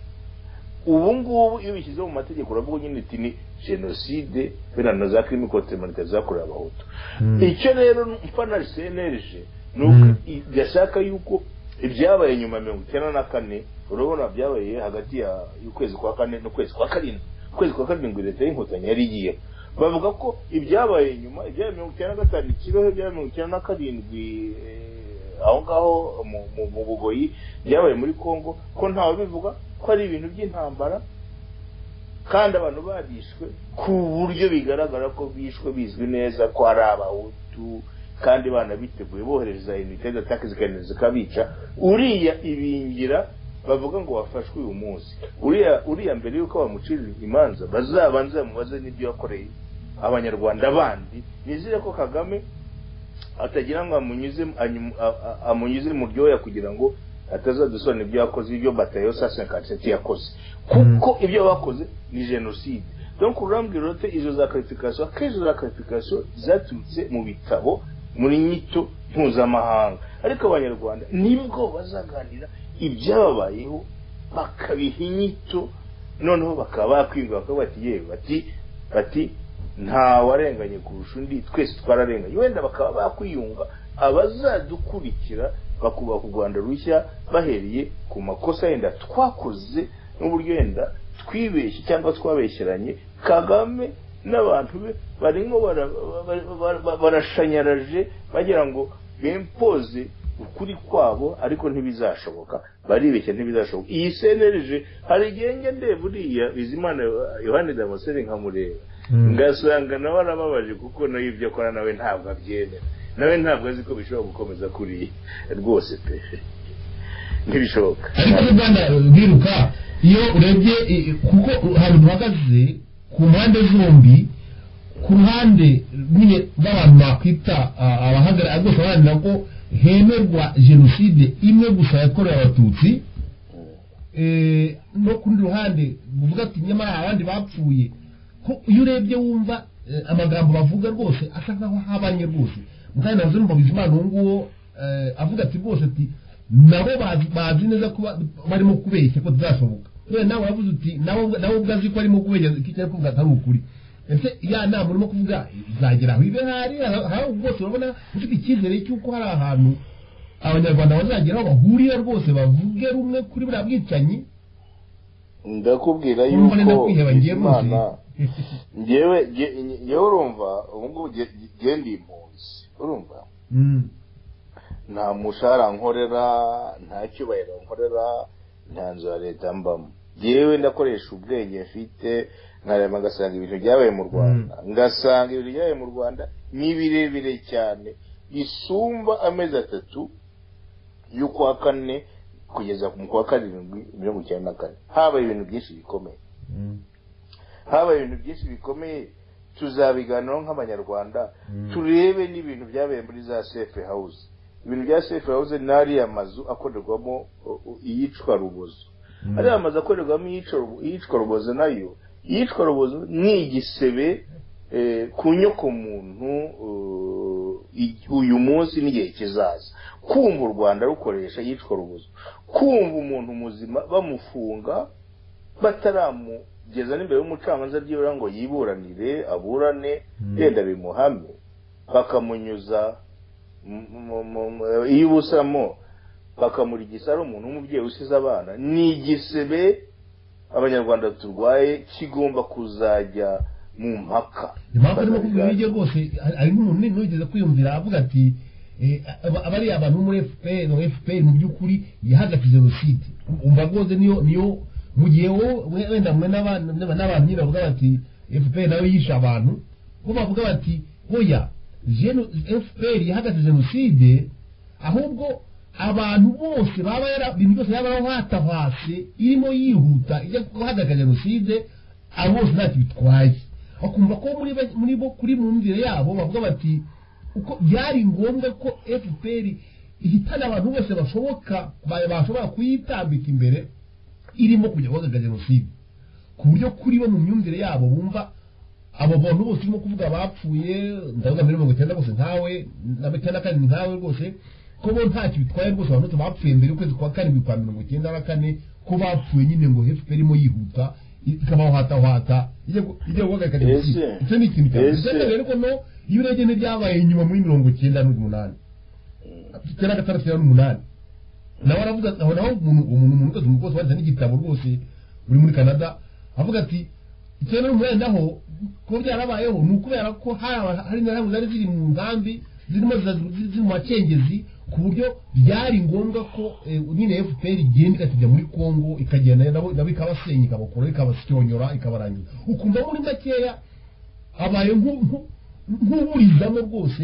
ubu ngubu iyo bishyize mu mategeko uravuga nyine uti ni jenoside biriya na za kirimi kontemanitari zakorewe abahutu icyo rero mfana senerije ni uko Mm. i- gashaka yuko ibyabaye nyuma ya mirongo icyenda na kane urabona byabaye hagati ya- y'ukwezi kwa kane n'ukwezi kwa karindwi ukwezi kwa karindwi leta y'inkotanyi yari igiye bavuga ko ibyabaye nyuma ibyabaye mirongo icyenda na gatanu ikibeho ibyabaye mirongo icyenda na karindwi eh, aho ngaho mu- mu- mu bugoyi byabaye muri kongo ko ntawe bivuga ko ari ibintu by'intambara kandi abantu barishwe ku buryo bigaragara ko bishwe bizwi neza ko ari abahutu kandi banabiteguye bohereza unité d'attaque zikagenda zikabica uriya ibingira bavuga ngo wafashwe uyu munsi uriya uriya mbere yuko bamucirira imanza bazabanze bamubaze n'ibyo yakoreye abanyarwanda bandi nizere ko kagame atagira ngo amunyuze anyum- a- a- amunyuze mu ryoya kugira ngo atazadusobanura ibyo yakoze ibyo batayo sa senkatiteti yakoze kuko ibyo bakoze ni jenoside donc urambwira ute izo za karifikasiyo akenshi izo za karifikasiyo zaturutse mu bitabo muri nyito mpuzamahanga ariko abanyarwanda nibwo bazaganira ibyababayeho bakabiha inyito noneho bakaba bakwirwa bakaba bati yewe bati bati nta warenganye kurusha undi twese twararenganye wenda bakaba bakwiyunga abazadukurikira bakubaka u rwanda rushya bahereye ku makosa yenda twakoze n'uburyo yenda twibeshye cyangwa twabeshyeranye kagame n'abantu be barimo bara- bara- bara- bara- barashanyaraje bagira ngo bempoze ukuri kwabo ariko ntibizashoboka baribeshya ntibizashoboka iyi senerije hari igihe njya ndeba uriya bizimana yohani damasere nkamureba ngasanga nawe arababaje kuko nawe ibyo akora nawe ntabwo abyemera nawe ntabwo azi ko bishobora gukomeza kuriya rwose pe ntibishoboka ariko muri uganda biruka iyo urebye eh, kuko ahantu duhagaze ku mpande zombi ku ruhande nyine rw'abantu bakwita ah, abahagarara rwose baharanira ko hemerwa jenoside imwe gusa yakorewe abatutsi eh, no ku rundi ruhande uvuga ati nyamara hari abandi bapfuye ko iyo urebye wumva eh, amagambo bavuga rwose asa nkaho habanye rwose mukanya nazo numva bizimana uwo nguwo eh, avuga ati rwose ati nabo bazi- bazi neza kuba barimo kubeshya ko tuzashoboka none nawe uravuze uti nawe ubwa- nawe ubwo azi ko arimo kubeshya ko icyo ari kuvuga atari ukuri ese ya nama urimo kuvuga izagera aho ibe hari aho rwose urabona ufite icyizere cy'uko hari ahantu abanyarwanda bazagera aho bahurira rwose bavuge rumwe kuri buriya bwicanyi ndakubwira urumva yuko nenda kwiheba ngiye rwose imana ngewe nge- nge- ngewe urumva ubu ngubu nge- nge- ngewe ndi impunzi urumva Mm. nta mushahara nkorera nta cyubahiro nkorera nta nzu ya leta mbamo ngewe ndakoresha ubwenge mfite nkareba ngasanga ibintu byabaye mu rwanda ngasanga ibintu byabaye mu rwanda ni birebire cyane bisumba amezi atatu y'ukwa kane kugeza mu kwa karindwi mirongo icyenda na kane habaye ibintu byinshi bikomeye Mm. habaye ibintu byinshi bikomeye tuzabiganiraho nk'abanyarwanda Mm. turebe n'ibintu byabaye muri za safe house ibintu bya safe house ni ariya mazu akorerwamo uh, uh, iyicwa rubozo ariya mazu akorerwamo iyicwa rubo- iyicwa rubozo nayo iyicwa rubozo ni igisebe eh, ku nyokomuntu uh, i- uyu munsi n'igihe kizaza kumva u rwanda rukoresha iyicwa rubozo kumva umuntu muzima bamufunga bataramugeza n'imbere y'umucamanza ryibura ngo yiburanire aburane Mm. yenda bimuhame bakamunyuza mu- mu- mu- mu- iyo ubusamo bakamura igisa ari umuntu w'umubyeyi usize abana ni igisebe abanyarwanda turwaye kigomba kuzajya mu mpaka impamvu arimo kuvuga ibiryo rwose harimo umuntu ntugeze kwiyumvira avuga ati eh, aba- aba ari abantu bo muri fpr no fpr mu by'ukuri yahagaritse jenoside umva rwose niyo niyo mu gihe wowe we- wenda mwe n'abantu n'abantu nyine bavuga bati fpr nayo yishe abantu bo bavuga bati oya jeno- fpr yahagaritse jenoside ahubwo abantu bose baba yara- ibintu byose yaba yaratavase irimo yihuta ijya guhagarika jenoside abo bose ntacyo bitwaye bakumva ko muri ba- muri bo kuri mu mvire yabo bavuga bati uko byari ngombwa ko fpr ihitana abantu bose bashoboka ba- bashobora kuyitambika imbere irimo kujya guhagarika jenoside ku buryo kuri bo mu myumvire yabo bumva abo bantu bose urimo kuvuga bapfuye ndavuga muri mirongo icyenda gusa ntawe na mirongo icyenda na karindwi ntawe rwose ko bo ntacyo bitwaye rwose abantu bose bapfuye mbere y'ukwezi kwa karindwi kwa mirongo icyenda na kane ko bapfuye nyine ngo hefupe irimo yihuta ikabahwatahwata ijya gu- ijya guhagarika Ese- jenoside icyo ni ikintu cyawe ese- ikindi rero ko no iyo urebye n'ibyabaye inyuma muri mirongo icyenda n'umunani icyenda na gatandatu cyangwa n'umunani nawe aravuga nawe nawe umuntu umuntu umuntu wese umuntu wese wanditse n'igitabo rwose uri muri canada avuga ati icyenda n'umunani naho kuba byarabayeho ni ukubera ko hari aba- hari interahamwe zari ziri mu nkambi zirimo zira- ziri ziri mu macengezi ku buryo byari ngombwa ko eh, nyine fpr igenda ikajya muri congo ikagenda nabo nabo ikabasenya ikabakora ikabasyonyora ikabarangiza ukumva muri makeya habaye nku- nku- nk'uburizamo rwose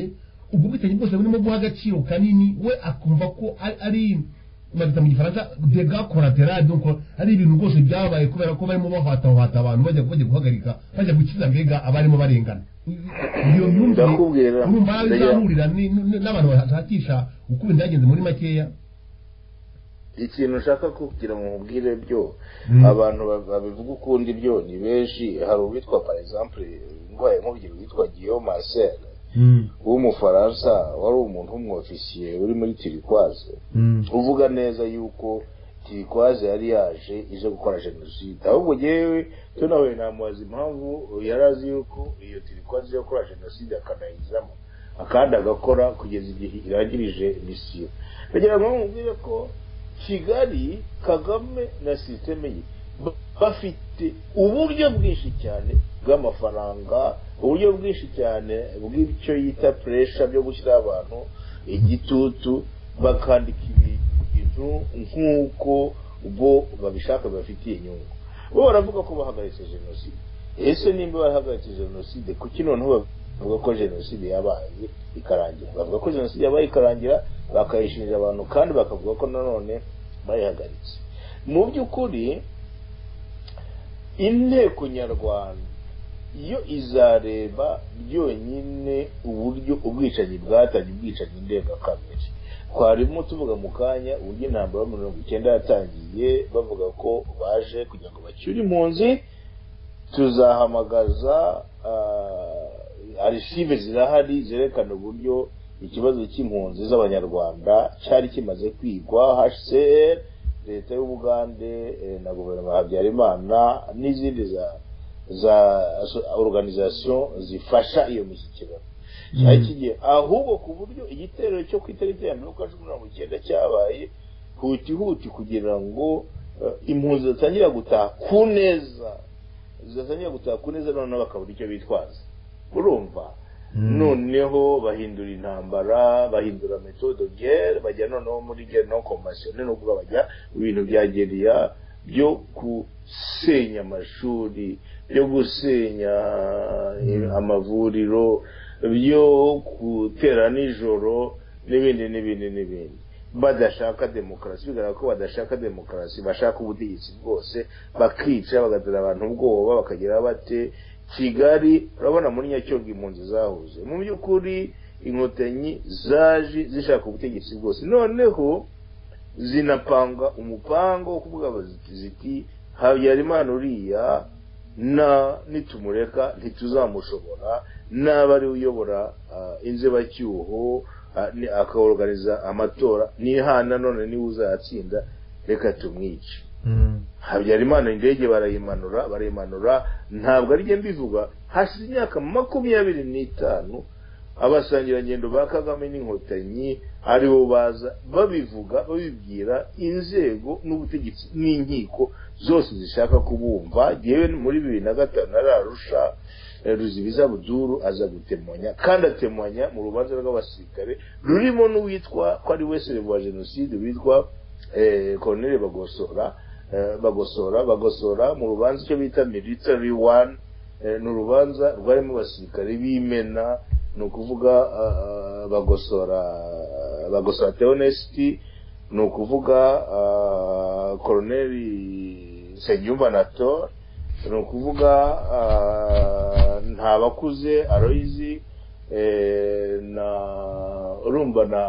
ubwo bwitange bwose burimo guha agaciro kanini we akumva ko ari- ari bagita mu gifaransa dega collateral donc ari ibintu rwose byabaye kubera ko barimo bahwatahwata abantu bajya bajya guhagarika bajya gukiza mbega abarimo barengana iyo myumvire Ndakubwira, urumva nawe ndagira- izahurira ni- ni- n'abantu bashakisha uko ibintu byagenze muri makeya ikintu ushaka kugira ngo mubwire byo Mm. abantu ba- babivuga ukundi byo ni benshi hari uwitwa par exemple ndwaye nkubwira witwa Guillaume Marcel w'umufaransa wari umuntu w'umwofisiye uri muri Turquoise uvuga neza yuko Turquoise yari yaje ije gukora jenoside ahubwo yewe tunawe namubaza impamvu yari azi yuko iyo Turquoise ije gukora jenoside akanayizamo akandi agakora kugeza igihe irangirije misiyo kugira ngo mubwire ko kigali kagame na sisiteme ye ba- bafite uburyo bwinshi cyane bw'amafaranga uburyo bwinshi cyane bw'icyo yita puresha byo gushyiraho abantu igitutu bakandika ibintu nk'uko bo babishaka bafitiye inyungu bo baravuga ko bahagaritse jenoside ese nimba bahagaritse jenoside kuki noneho bavuga ko jenoside yabaye ikarangira bavuga ko jenoside yabaye ikarangira bakayishinja abantu kandi bakavuga ko nanone bayihagaritse mu by'ukuri inteko nyarwanda yo izareba byonyine uburyo ubwicanyi bwatangiye ubwicanyi ndengakamere twarimo tuvuga mu kanya uburyo intambara yo mu mirongo icyenda yatangiye bavuga ko baje kugira ngo bacyure impunzi tuzahamagaza ah, arisive zirahari zerekana uburyo ikibazo cy'impunzi z'abanyarwanda cyari kimaze kwigwa hcr leta y'ubugande eh, na guverinoma ya habyarimana n'izindi za za aso- organisation zifasha iyo mishyikirano cyari kigiye ahubwo ku buryo igitero cyo ku itariki ya mirongo cumi na mirongo icyenda cyabaye huti huti kugira ngo eh, impunzi zitangira gutaha ku neza zidatangira gutaha ku neza noneho bakabura icyo bitwaza urumva noneho bahindura intambara bahindura metode guerre bajya noneho muri guerre non conventionnelle nubwo bajya mu bintu bya geriya byo gusenya amashuri byo gusenya eh, amavuriro byo gutera nijoro n'ibindi n'ibindi n'ibindi badashaka demokarasi bigaragara ko badashaka demokarasi bashaka ubutegetsi bwose bakica bagatera abantu ubwoba bakagira bate kigali urabona muri nyacyoga impunzi zahuze mu by'ukuri inkotanyi zaje zishaka ubutegetsi bwose noneho zinapanga umupango wo kuvuga ziti- ziti habyarimana uriya na nitumureka ntituzamushobora n'aba ari we uyobora ah, inzibacyuho ah, ni- akaorganiza amatora nihana none niwe uzayatsinda reka tumwice habyarimana indege barayimanura barayimanura ntabwo ari njye mbivuga hashize imyaka makumyabiri n'itanu abasangirangendo ba kagame n'inkotanyi aribo baza babivuga babibwira inzego n'ubutegetsi n'inkiko zose zishaka kubumva yewe muri bibiri na gatanu ararusha ruzibiza buduru aza gutemanya kandi atemanya mu rubanza rw'abasirikare rurimo n'uwitwa ko ari we sere wa jenoside witwa koroneri bagosora eh, bagosora bagosora mu rubanza icyo bita military one eh, ni urubanza rwarimo abasirikare b'imena ni ukuvuga ah, ah, bagosora bagosora teonesiti ni ukuvuga ah, koroneri senyumba nator ni ukuvuga ah, nta bakuze aroyizi eh, na urumva na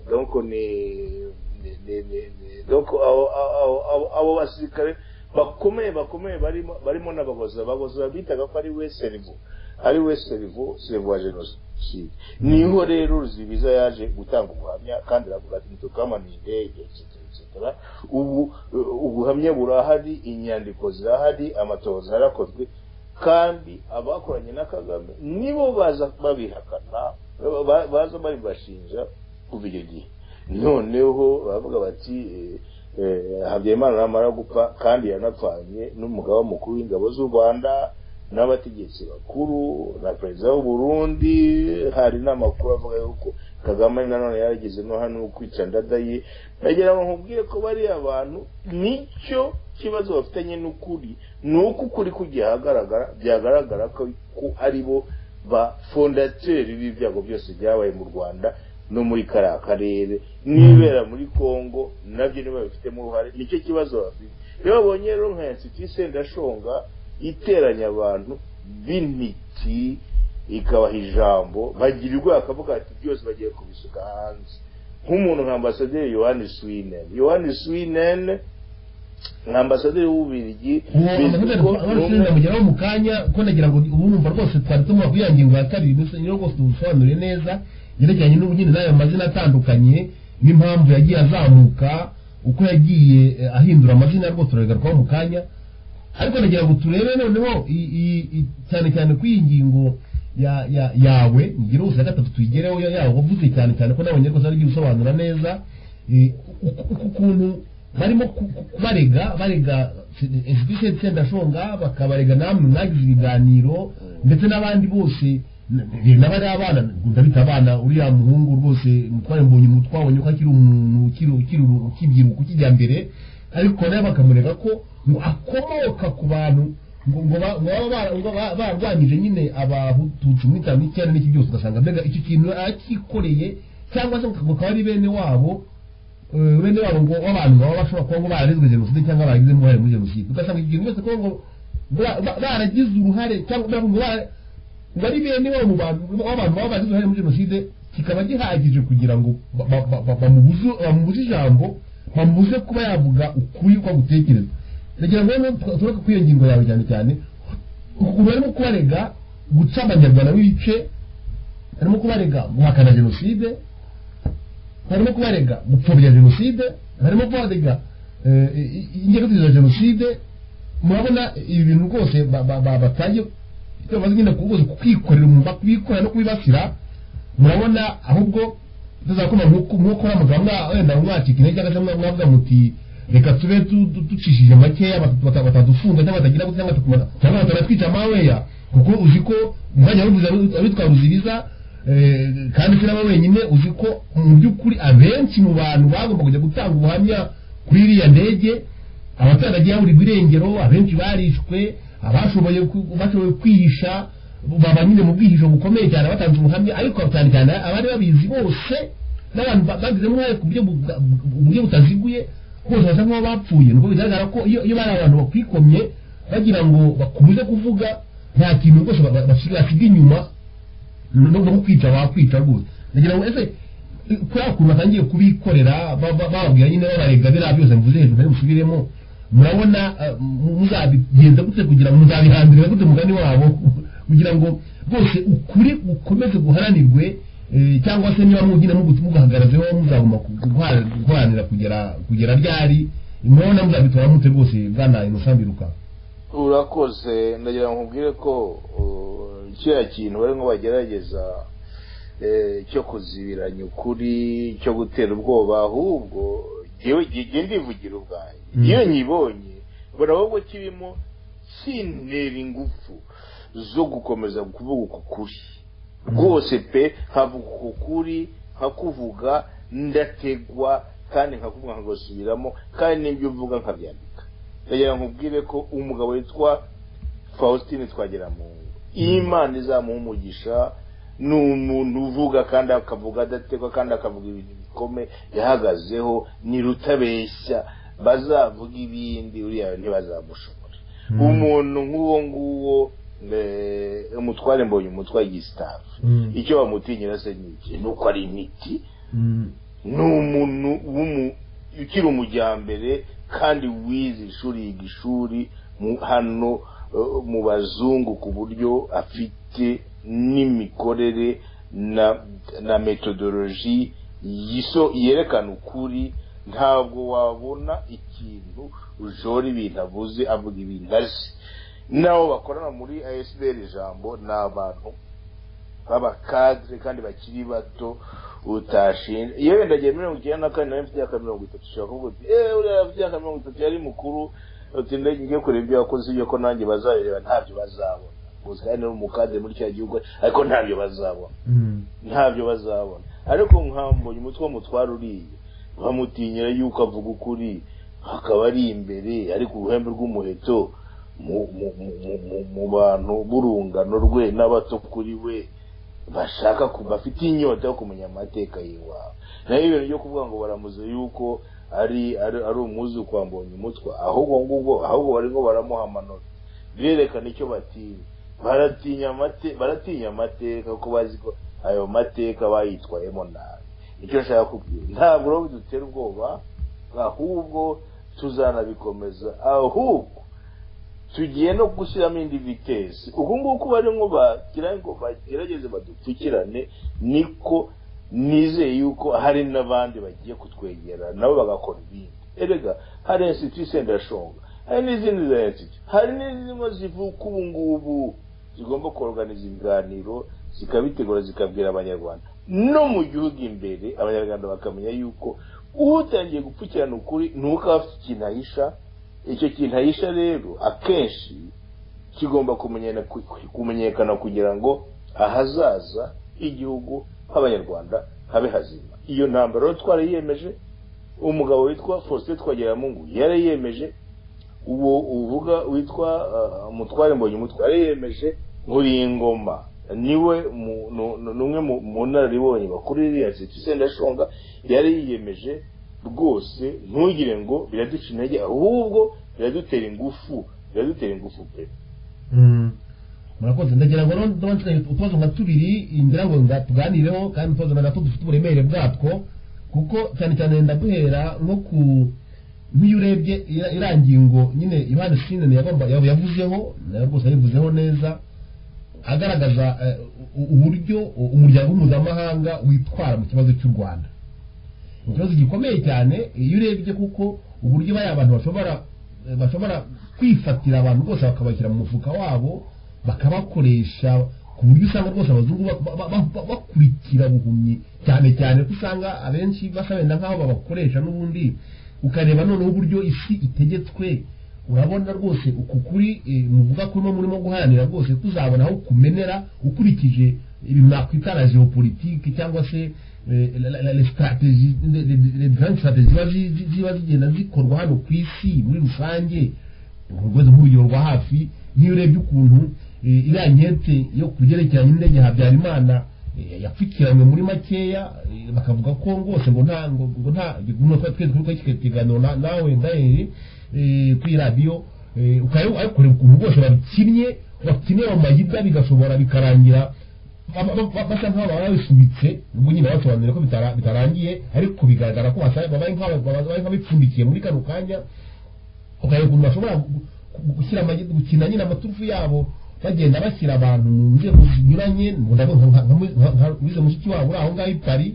donc ni ni- ni- ni- ni- donc abo- abo- abo- abo basirikare bakomeye bakomeye barimo barimo n'abagozi abagozi bitaga ko ari we serivo ari we serivo serivo wa jenoside niho rero ruzibiza yaje gutanga ubuhamya kandi aravuga ati ntitukamanuye indege etc etc ubu uh, ubuhamya burahari inyandiko zirahari amatohoza yarakozwe kandi abakoranye na kagame nibo baza babihakana ba- ba- baza babibashinja kuva icyo gihe noneho baravuga bati eh, eh, habyarimana namara gupfa kandi yanapfanye n'umugaba mukuru w'ingabo z'u rwanda n'abategetsi bakuru na perezida w'u Burundi hari n'amakuru avuga yuko kagame nanone yarageze no hano kwica ndadaye nagira ngo nkubwire ko bariya abantu nicyo kibazo bafitanye n'ukuri ni uko ukuri kugiye ahagaragara byagaragara ko ko ari bo ba fondateri b'ibyago byose byabaye mu rwanda no muri kariya karere n'ibera muri congo nabyo nibo babifitemo uruhare nicyo kibazo bafite iyo babonye rero nka insiti sendashonga iteranya abantu b'intiti ikabaha ijambo bagira ubwoba akavuga ati byose bagiye kubisuka hanze nk'umuntu nka ambasaderi yohani swinen yohani swinen nka ambasaderi w'ububirigi uwo bizwi amavuta ko ni umwe- abashinzwe mugeraho mu kanya ko nagira ngo ubu numva rwose twari tumuha kugira ngo ingingo ya kabiri gusa nyine rwose tubusobanure neza yerekeranye n'ubugeni n'ayo mazina atandukanye n'impamvu yagiye azamuka uko yagiye eh, ahindura amazina rwose turagarukaho mu kanya ariko nagira ngo turebe noneho i- i- i- cyane cyane ko iyi ngingo ya- ya- yawe ngira ubuzima gatatu tuyigereho ya- yawe wavuze cyane cyane ko n'abanye rwose ari gusobanura neza eh, uku- uku ukuntu barimo ku- ku- kubarega barega inshuti sendashonga bakabarega namwe mwagize ibiganiro ndetse n'abandi bose n- n- n'abari abana ndabita abana uriya muhungu rwose mutware mbonye umutwe wabonye ko akiri umuntu ukiri ukiri uru- ukibyiruka ukijya mbere ariko nawe bakamurega ko ngo akomoka ku bantu ngo ngo ba- ngo baba bara- ngo ba- barwanyije nyine abatutsi muri cyane n'icyenda n'iki byose ugasanga mbega icyo kintu akikoreye cyangwa se ngo akaba ari bene wabo eh, bene wabo ngo w'abantu baba bashobora kuba ngo bararezwe jenoside cyangwa baragizemo uruhare muri jenoside ugasanga icyo kintu cyose kuba ngo ba- ba- baragize uruhare cyangwa ngo bara- ngo ari bene wabo mu bantu w'abantu baba bagize uruhare muri jenoside kikaba gihagije kugira ngo ba- ba- ba- ba- bamubuze- bamubuze ijambo bamubuze kuba yavuga ukuri uko agutekereza nagira ngo rero turoke kuri iyo ngingo yawe cyane cyane ukuntu barimo kubarega guca abanyarwanda b'ibice barimo kubarega guhakana jenoside barimo kubarega gupfobya jenoside barimo kubarega eh, i- i- ingengabitekerezo ya jenoside murabona ibi bintu rwose ba- ba- ba- batangiye bamaze nyine kubuze kwikorera umumba kubikorera no kubibasira murabona ahubwo tuzakoma nk'ukora muganga wenda mwacika intege cyangwa se mwa- mwavuga muti reka tube tu- tu- ducishije makeya bata- bata- batadufunga cyangwa batagira gute cyangwa tukumara cyangwa batanatwica amaweya kuko uzi ko umwanya wabivuze abi- abitwa ruzibiza eh, kandi sinaba wenyine uzi ko mu by'ukuri abenshi mu bantu bagomba kujya gutanga ubuhamya kuri iriya ndege abaturage yaburirwa irengero abenshi barishwe abashoboye ku- bashoboye kwihisha baba nyine mu bwihisho bukomeye cyane batanze ubuhamya ariko cyane cyane abari babizi bose n'abantu ba- bagizemo uruhare ku buryo buga- bu- buryo butaziguye bose basa nk'aho bapfuye nuko bigaragara ko iyo iyo bari abantu bakwikomye bagira ngo bakomeze kuvuga nta kintu rwose ba- ba- basiga basiga inyuma no no kwica bakwica rwose ndagira ngo ese eh, kuriya kuntu batangiye kubikorera ba- ba- bababwira nyine babarega biriya byose mvuze hejuru kandi musubiremo murabona eh, mu- muzabigenza gute kugira ngo muzabihambirira gute mugani wabo kugira ngo rwose ukuri gukomeze guharanirwe eh, cyangwa se niba mugina mugu- muguhagarazeho muzagomba ku- guhara- guharanira kugera kugera ryari murabona muzabitora mute rwose bwana inosambiruka urakoze ndagira ngo nkubwire ko uh, kiriya kintu barimo bagerageza eh, cyo kuzibiranya ukuri cyo gutera ubwoba ahubwo njyewe njye ndivugira ubwanjye Mm. iyo nyibonye mbona ahubwo kirimo sintera ingufu zo gukomeza kuvuga uku kuri rwose pe nkavuga uku kuri nkakuvuga ndategwa kandi nkakuvuga nkagasubiramo kandi n'ibyo uvuga nkabyandika ndagira ngo nkubwire ko umugabo witwa faustin twagiramungu iyo imana izamuha umugisha ni umuntu uvuga kandi akavuga adategwa kandi akavuga ibintu bikomeye yahagazeho ni rutabeshya bazavuga ibindi uriya ntibazamushobora Mm. umuntu nk'uwo nguwo eh, umutware mbonye umutware igisitafu Mm. icyo bamutinyira se ni iki ni uko ari imiti Mm. ni umuntu w'umu- ukiri umujyambere kandi wize ishuri yiga ishuri mu- hano eh, mu bazungu ku buryo afite n'imikorere na na metodoloji yiso yerekana ukuri ntabwo wabona ikintu ujora ibintu avuze avuga ibintu azi n'abo bakorana muri ASBL ijambo ni abantu b'abakadire kandi bakiri bato utashinja iyo wenda agiye mirongo icyenda na kane nawe mfite imyaka mirongo itatu ushobora kuvuga uti eee uriya afite imyaka mirongo itatu yari mukuru uti ndege njye kureba ibyo wakoze ibyo ko nanjye bazabireba ntabyo bazabona gusa kandi ni umukadire muri cya gihugu ariko ntabyo bazabona Mm. ntabyo bazabona ariko nkambonye umutwe w'umutware uriye bamutinyira yuko avuga ukuri akaba ari imbere ariko uruhembe rw'umuheto mu- mu- mu- mu- mu- mu bantu b'urungano rwe n'abato kuri we bashaka ku bafite inyota yo kumenya amateka y'iwabo nayo ibintu byo kuvuga ngo baramuze yuko ari ari, ari umwuzuku wa umutwa ahubwo ngubwo ahubwo barimo baramuha amanota birerekana icyo batinya baratinya amate baratinya amateka kuko bazi ko ayo mateka bayitwayemo nabi icyo nshaka kubwira ntabwo rero bidutera ubwoba ahubwo tuzanabikomeza ahubwo tugiye no gushyiramo indi vitesi uku nguku barimo bagira ngo bagerageze badupfukirane niko nizeye yuko hari n'abandi bagiye kutwegera nabo bagakora ibindi erega hari insiti sendashonga hari n'izindi za insiti hari n'izimwe zivuka ubu ngubu zigomba koroganiza ibiganiro zikabitegura zikabwira abanyarwanda no mu gihugu imbere abanyarwanda bakamenya yuko utangiye gupfukirana ukuri ntuka afite ikintu ahisha icyo kintu ahisha rero akenshi kigomba kumenyana- ku- ku- kumenyekana kugira ngo ahazaza h'igihugu h'abanyarwanda habe hazima iyo ntambaro rero twarayiyemeje umugabo witwa faustin twagiramungu yarayiyemeje uwo uvuga witwa ah, umutware mbonye umutwe yarayiyemeje nkuriyingoma niwe mu- nu- nu- numwe mu- mu nararibonye bakuru iriya nshuti sendashonga yari yiyemeje rwose ntugire ngo biraduca intege ahubwo biradutera ingufu biradutera ingufu pe Mm. murakoze ndagira ngo rero ndabanje utubazo nka tubiri ngira ngo nga- tuganireho kandi utubazo natwo dufite uburemere bwatwo kuko cyane cyane ndaguhera nko ku nk'iyo urebye ira- iriya ngingo nyine Yohani Sinene yagomba yab- yavuzeho nayo rwose yayivuzeho neza agaragaza eh, u- uburyo u- umuryango mpuzamahanga witwara mu kibazo cy'u Rwanda ikibazo gikomeye cyane iyo urebye kuko uburyo bariya abantu bashobora eh, bashobora kwifatira abantu rwose bakabashyira mu mufuka wabo bakabakoresha ku buryo usanga rwose abazungu ba- ba- ba- ba- bakurikira buhumyi cyane cyane ko usanga abenshi basa wenda nk'aho babakoresha n'ubundi ukareba noneho uburyo isi itegetswe urabona rwose uku kuri eh, muvuga ko no murimo guharanira rwose kuzabona aho kumenera ukurikije ibi mwakwita la geopolitique cyangwa se eh, la- la- la- les strategies, les- les- les différentes strategies ziba zi- zi- ziba zigenda zikorwa hano ku isi muri rusange urwego nk'urugero rwa hafi niyo urebye ukuntu eh, iriya nkete yo ku byerekeranye n'indege habyarimana eh, yapfukiranywe muri makeya eh, bakavuga ko rwose ngo nta ngo ngo nta ngo twa twese turi kwakira ikiganiro na- nawe ndaheri kuri radiyo eh, ukareba ariko kureba ukuntu rwose babikinnye bakinira mu mayiga bigashobora bikarangira ba- ba- ba- basa nk'aho baba babisubitse ubwo nyine basobanurira ko bitara- bitarangiye ariko bigaragara ko basa- babaye nk'aba- babaye nk'abipfundikiye muri kano kanya ukareba ukuntu bashobora gu- gu- gushyira amagi- gukina nyine amaturufu yabo bagenda bashyira abantu mu nzego zinyuranye ndavuga nka- nka- nka- nka- nka wize mushiki wabo uri aho ngaho i pari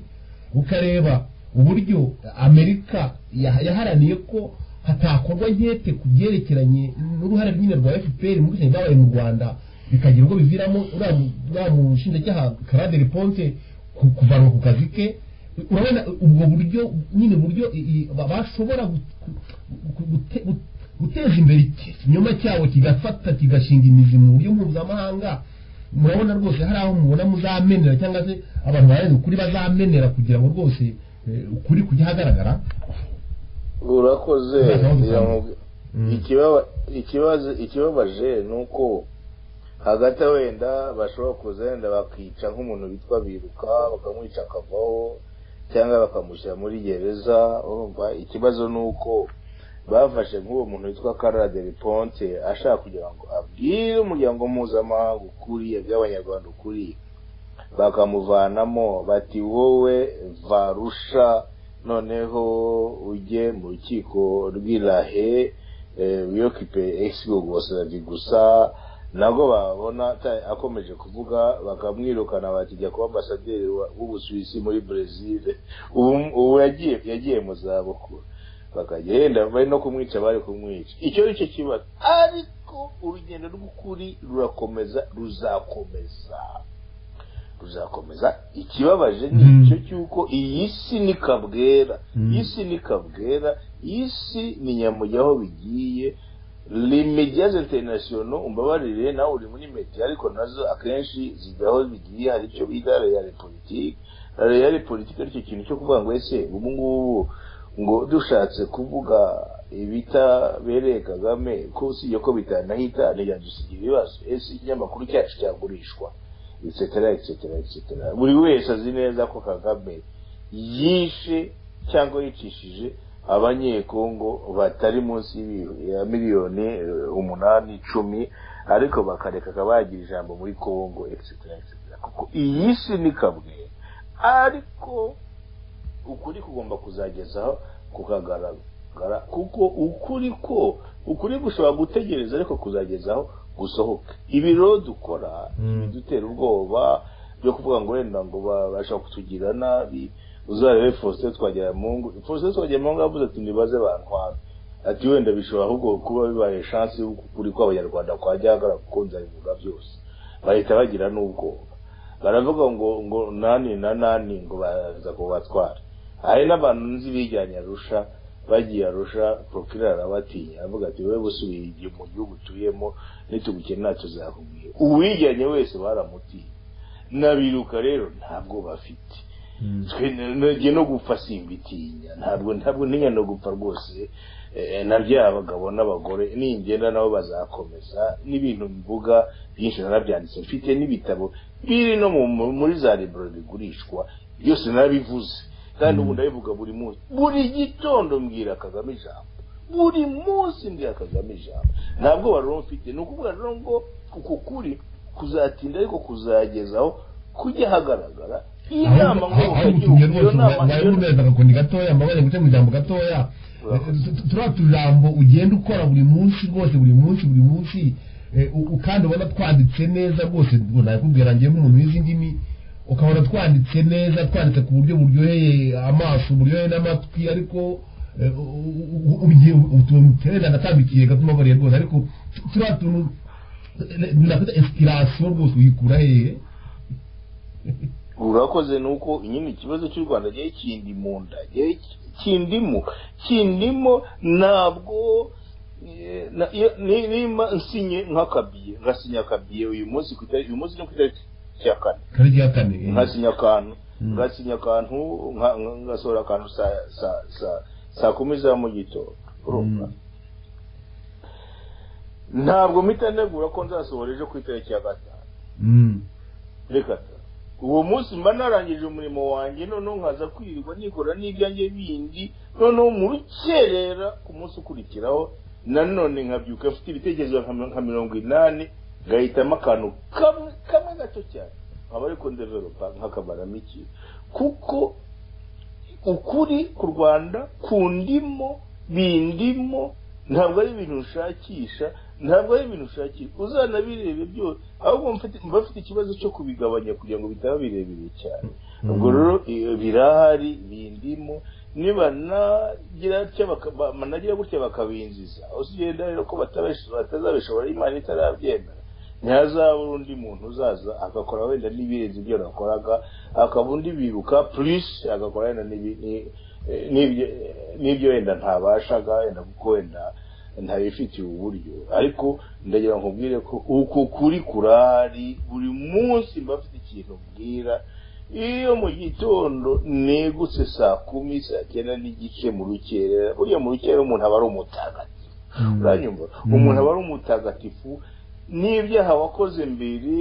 ukareba uburyo amerika ya- yaharaniye ko hatakorwa nkete ku byerekeranye n'uruhare nyine rwa fpr mu bwicanyi bwabaye mu rwanda bikagira ubwo biviramo uriya mu- uriya mushinjacyaha karade riponse ku- kuvanwa ku kazi ke urabona ubwo buryo nyine buryo i- i- ba- bashobora gu- gu- gute- gu- guteza imbere ikinyoma cyabo kigafata kigashinga imizi mu buryo mpuzamahanga murabona rwose hari aho mubona muzamenera cyangwa se abantu barenze ukuri bazamenera kugira ngo rwose eh, ukuri kujya ahagaragara urakoze Urakoze. biramubwi- Mm. Ikibaba- ikibazo ikibabaje ni uko hagati aho wenda bashobora kuza wenda bakica nk'umuntu witwa biruka bakamwica akavaho cyangwa bakamushyira muri gereza urumva ikibazo ni uko bafashe nk'uwo muntu witwa karade riponte ashaka kugira ngo abwire umuryango mpuzamahanga ukuri abwire abanyarwanda ukuri bakamuvanamo bati wowe varusha noneho ujye mu rukiko rw'irahe wiyokipe egisigo gusoravi gusa nabwo babona ata- akomeje kuvuga bakamwirukana bati jya kuba ambasaderi wa- w'ubusuwisi muri brezil ubu ubu yagiye yagiye mu zabukuru bakajya yenda bari no kumwica bari kumwica icyo ni cyo kibazo ariko urugendo rw'ukuri rurakomeza ruzakomeza ruzakomeza ikibabaje ni Mm. icyo cy'uko iyi si ni kabwera Mm. iyi si ni kabwera iyi si ni nyamujya aho bigiye limediaze international umbabarire nawe uri muri media ariko nazo akenshi zijya aho bigiye hari icyo bita reale politique reale politique aricyo kintu cyo kuvuga ngo ese ubu ngubu ngo dushatse kuvuga ibitabereye kagame ko usibye ko bitanahita ntiyadusigira ibibazo ese ikinyamakuru cyacu cyagurishwa etcetera etcetera etcetera buri wese azi neza ko kagame yishe cyangwa yicishije abanyekongo batari munsi y'ibi- ya miliyoni eh, umunani icumi ariko bakareka akaba yagira ijambo muri kongo etcetera etcetera kuko iyi si ni kamwe ariko ukuri kugomba kuzagezaho kukagaragara kuko ukuri ko ukuri gushobora gutegereza ariko kuzagezaho gusohoka ibi rero dukora Mm. dutera ubwoba byo kuvuga ngo wenda ngo babasha kutugira nabi uzarebe Faustin Twagiramungu Faustin Twagiramungu yavuze ati nibaze bantwara ati wenda bishobora ahubwo kuba bibaye chance y'uko ukuri kw'abanyarwanda kwajya hagaragara kuko nzabivuga byose bahita bagira n'ubwoba baravuga ngo ngo nani na nani ngo baza kubatwara hari n'abantu nzi bijyanye arusha bagiye arusha prokira arabatinya aravuga ati wowe busubiye igihe mu gihugu utuyemo nitugukenera tuzakubwira uwijyanye wese baramutinya na biruka rero ntabwo bafite twe nge no gupfa simbitinya ntabwo ntabwo ntinya no gupfa rwose eh, na bya abagabo n'abagore ningenda nabo bazakomeza n'ibintu mvuga byinshi narabyanditse mfite n'ibitabo biri no mu- mu- muri za libro bigurishwa byose narabivuze kandi ubu ndabivuga buri munsi buri gitondo mbwira kagame ijambo buri munsi mbwira kagame ijambo ntabwo rero mfite ni ukuvuga rero ngo uku kuri kuzatinda ariko kuzagezaho kujya hagaragara iyi nama ngo aho gutumye rwose mwari mubereza agakoni gatoya mbabaye guca mu ijambo gatoya Urakoze. Tu- tu- turiya tujambo ugenda ukora buri munsi rwose buri munsi buri munsi eh, u- u- kandi ubona twanditse neza rwose ngo nakubwira ngewe nk'umuntu w'izi ndimi ukabona twanditse neza twanditse ku buryo buryoheye amaso buryoheye n'amatwi ariko eh, u- u- u- ugiye utumutera ndatambikiye gato mbabariye rwose ariko tu- turiya tuntu nakwita inspiration rwose uyikura hehe urakoze ni uko nyine ikibazo cy'u rwanda gihe kindi mu nda gihe kindimo kindimo ntabwo eh, na- iyo- ni- nimba nsinye nk'akabiye nkasinya akabiye uyu munsi ku itariki uyu munsi ni ku itariki ya kane karigi ya kane eh. nkasinya akantu Mm. nkasinya akantu nka- nka- ngasohora akantu saa saa saa saa kumi za mu gitondo urumva Mm. ntabwo mpita ntegura ko nzasohora ejo ku itariki ya gatanu Mm. reka ta. uwo munsi mba narangije umurimo wanjye noneho nkaza kwirirwa nikora n'ibyanjye bindi noneho mu rukerera ku munsi ukurikiraho nanone nkabyuka mfite ibitekerezo nka nka mirongo inani ngahitamo akantu kamwe kamwe gato cyane nkaba ariko ndeveropa nkakabaramo iki kuko ukuri ku rwanda kundimo bindimo ntabwo ari ibintu ushakisha ntabwo ari ibintu ushakisha uzanabirebe byose ahubwo mfite- mba mfite ikibazo cyo kubigabanya kugira ngo bitaba birebire cyane Mm. ubwo rero iyo birahari bindimo niba nagira gutya baka- ba- banagira gutya bakabinjiza uzigenda rero ko batabisho- batazabishobora imana itarabyemera ntihazabura undi muntu uzaza agakora wenda n'ibirenze ibyo yakoraga akaba undi bibuka purisi agakora wenda n'ibi- ni- n'ibyo- n'ibyo wenda ntabashaga wenda kuko wenda ntabifitiye uburyo ariko ndagira ngo nkubwire ko uku kuri kurahari buri munsi mba mfite ikintu mbwira iyo mu gitondo negutse saa kumi saa cyenda n'igice mu rukerera buriya mu rukerera umuntu aba ari umutagatifu uranyumva Mm. umuntu aba ari umutagatifu n'ibyaha wakoze mbere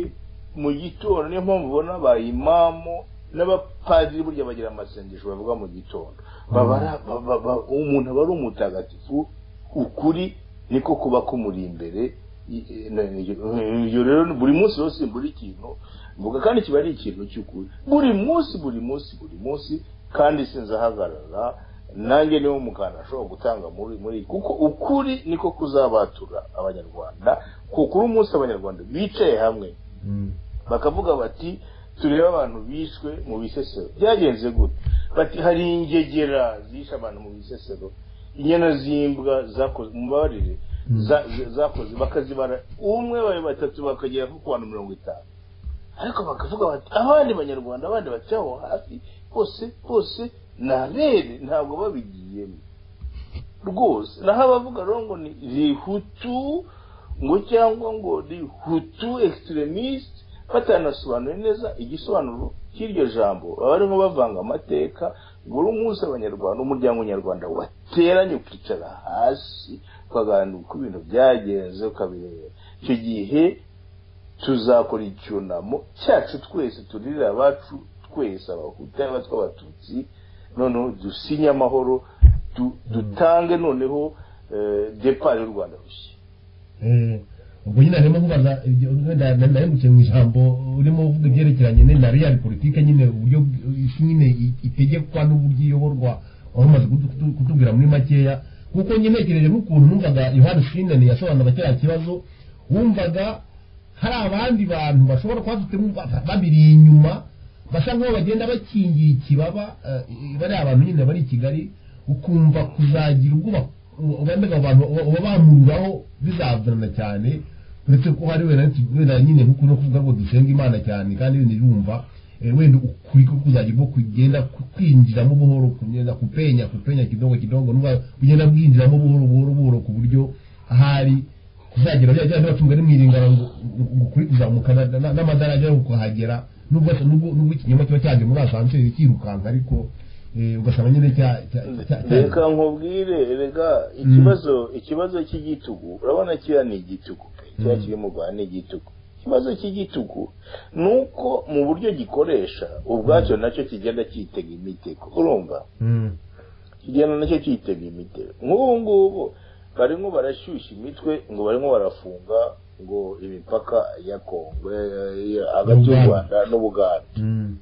mu gitondo niyo mpamvu ubona abayimamu n'abapadiri burya bagira amasengesho bavuga mu gitondo Baba ari- ba- ba- ba- umuntu aba ari umutagatifu ukuri niko kuba kumuri imbere I- i- na- i- iyo rero buri munsi rero buri ikintu mvuga kandi kiba ari ikintu cy'ukuri buri munsi buri munsi buri munsi kandi sinzahagarara nanjye niwo muganda ashobora gutanga muri muri kuko ukuri niko kuzabatura abanyarwanda kuko uri umunsi abanyarwanda bicaye hamwe bakavuga bati turebe abantu bishwe mu bisesero byagenze gute bati hari ingegera zishe abantu mu bisesero inyana z'imbwa zakoze mubabarire Mm. za- za- zakoze bakazibara umwe babiri batatu bakagera nko ku bantu mirongo itanu ariko bakavuga bati abandi banyarwanda abandi bati aho hafi bose bose ni abere ntabwo babigiyemo rwose naho abavuga rero ngo ni rihutu ngo cyangwa ngo rihutu extremist batanasobanuye neza igisobanuro cy'iryo jambo baba barimo bavanga amateka buri munsi abanyarwanda umuryango nyarwanda wateranye ukicara hasi ukaganira uko ibintu byagenze ukabireba icyo gihe tuzakora icyunamo cyacu twese turirira abacu twese abahutu yaba tw'abatutsi noneho dusinye amahoro du- dutange noneho eh, depart y'u rwanda rushya ubwo nyine harimo nkubaza ibyo- wenda na- nahemukiye mu ijambo urimo uvuga ibyerekeranye ne- na real politike nyine uburyo bw- isi nyine i- itegekwa n'uburyo iyoborwa wari umaze kutu- kutu- kutubwira muri makeya kuko njye ntekereje n'ukuntu numvaga yohani shinani yasobanuraga kiriya kibazo wumvaga hari abandi bantu bashobora kuba bafite ba- babiri inyuma basa nk'aho bagenda bakingiye ikibaba eh, bariya bantu nyine bari i kigali ukumva kuzagira ubwo ba- ubendaga abo bantu uba- uba bamururaho bizavunana cyane uretse ko hari wenda wenda nyine nk'uko no kuvuga ngo dusenga imana cyane kandi wenda yumva eh, wenda ukuri ko kuzagira ubwo kugenda ku- kwinjiramo buhoro kugenda kupenya kupenya kidogo kidogo n'ubwo kugenda bwinjiramo buhoro buhoro buhoro ku buryo ahari kuzagira bya bya batunga ari mwiringana ngo ngo ukuri kuzamuka na- na- n'amadarajya yo kuhagera nubwo nubwo nubwo ikinyoma kiba cyaje muri asanseri kirukanka ariko eh, ugasanga nyine cya cya cya- cya- reka nkubwire reka ikibazo ikibazo cy'igitugu urabona kiriya ni igitugu pe kiriya Mm. kiri mu rwanda ni igitugu ikibazo cy'igitugu ni uko mu buryo gikoresha ubwacyo nacyo kigenda cyitega imitego urumva Mm. kigenda nacyo cyitega imitego nk'ubu ngubu barimo barashyushya imitwe ngo barimo barafunga ngo imipaka ya kongo ya- hagati y'u rwanda n'ubuganda Mm.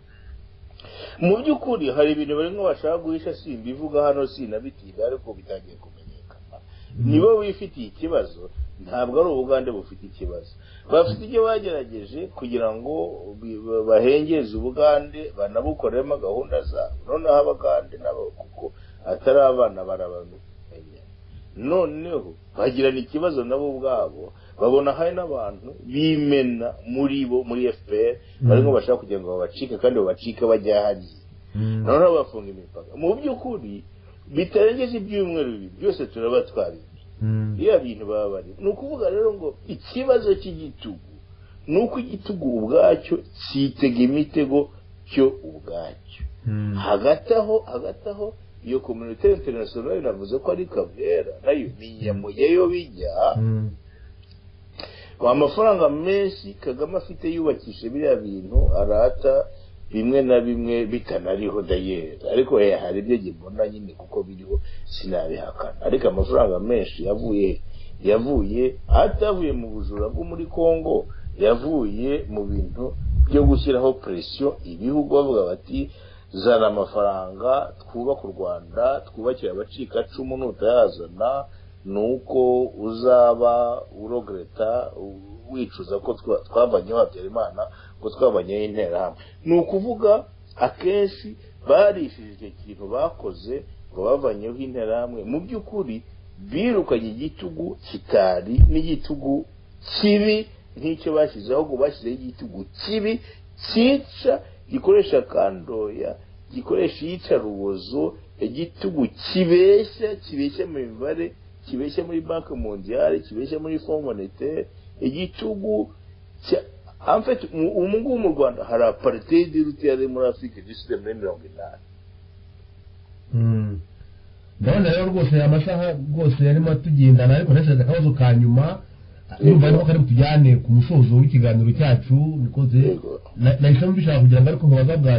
mu by'ukuri hari ibintu barimo bashaka guhisha simbivuga hano sinabitiga ariko bitangiye kumenyekana nibo bifitiye ikibazo ntabwo ari ubugande bufite ikibazo bafite ibyo bagerageje kugira ngo bi- ba- bahengeze ubugande banabukoremo gahunda zabo noneho abagande nabo kuko atari abana barabamenya noneho bagirana ikibazo nabo ubwabo babona hari n'abantu bimena muri bo muri fpr barimo bashaka kugira ngo babacike kandi babacike bajya hariya Mm. noneho bafunga imipaka mu by'ukuri bitarengeje ibyumweru bibiri byose turaba twabizi Mm. biriya bintu baba bari ni ukuvuga rero ngo ikibazo cy'igitugu ni uko igitugu ubwacyo kitega imitego cyo ubwacyo Mm. hagati aho hagati aho iyo kominote interinasiyonali navuze ko ari kavera nayo ni inyamo yayo bijya Mm. amafaranga menshi kagame afite yubakisha biriya bintu arata bimwe na bimwe bitanariho dayeri ariko he hari ibyo gibona nyine kuko biriho sinabihakana ariko amafaranga menshi yavuye yavuye atavuye mu bujura bwo muri congo yavuye mu bintu byo gushyiraho presiyo ibihugu bavuga bati zana amafaranga twubake u rwanda twubakire abacikacumu nutayazana ni uko uzaba urogereta u- wicuza ko twa- twavanyeho habyarimana ko twavanyeho interahamwe ni ukuvuga akenshi barishije icyo kintu bakoze ngo bavanyeho interahamwe mu by'ukuri birukanye igitugu kitari n'igitugu kibi nk'icyo bashyize ahubwo bashyizeho igitugu kibi cyica gikoresha kandoya gikoresha iyicarubozo igitugu kibeshya kibeshya mu mibare kibeshya muri banki mondiyale kibeshya muri fond monetaire igitugu cya- en fait, mu- ubu ngubu mu rwanda hari apartheid iruta iya muri afurika igisize muri mirongo inani Mm. ndabona rero rwose amasaha rwose yarimo atugendana ariko nashyize akabazo ka nyuma yumva arimo kari butujyane ku musozo w'ikiganiro cyacu nikoze Yego. na- nahisemo mbishaka kugira ngo ariko nkubaza bwa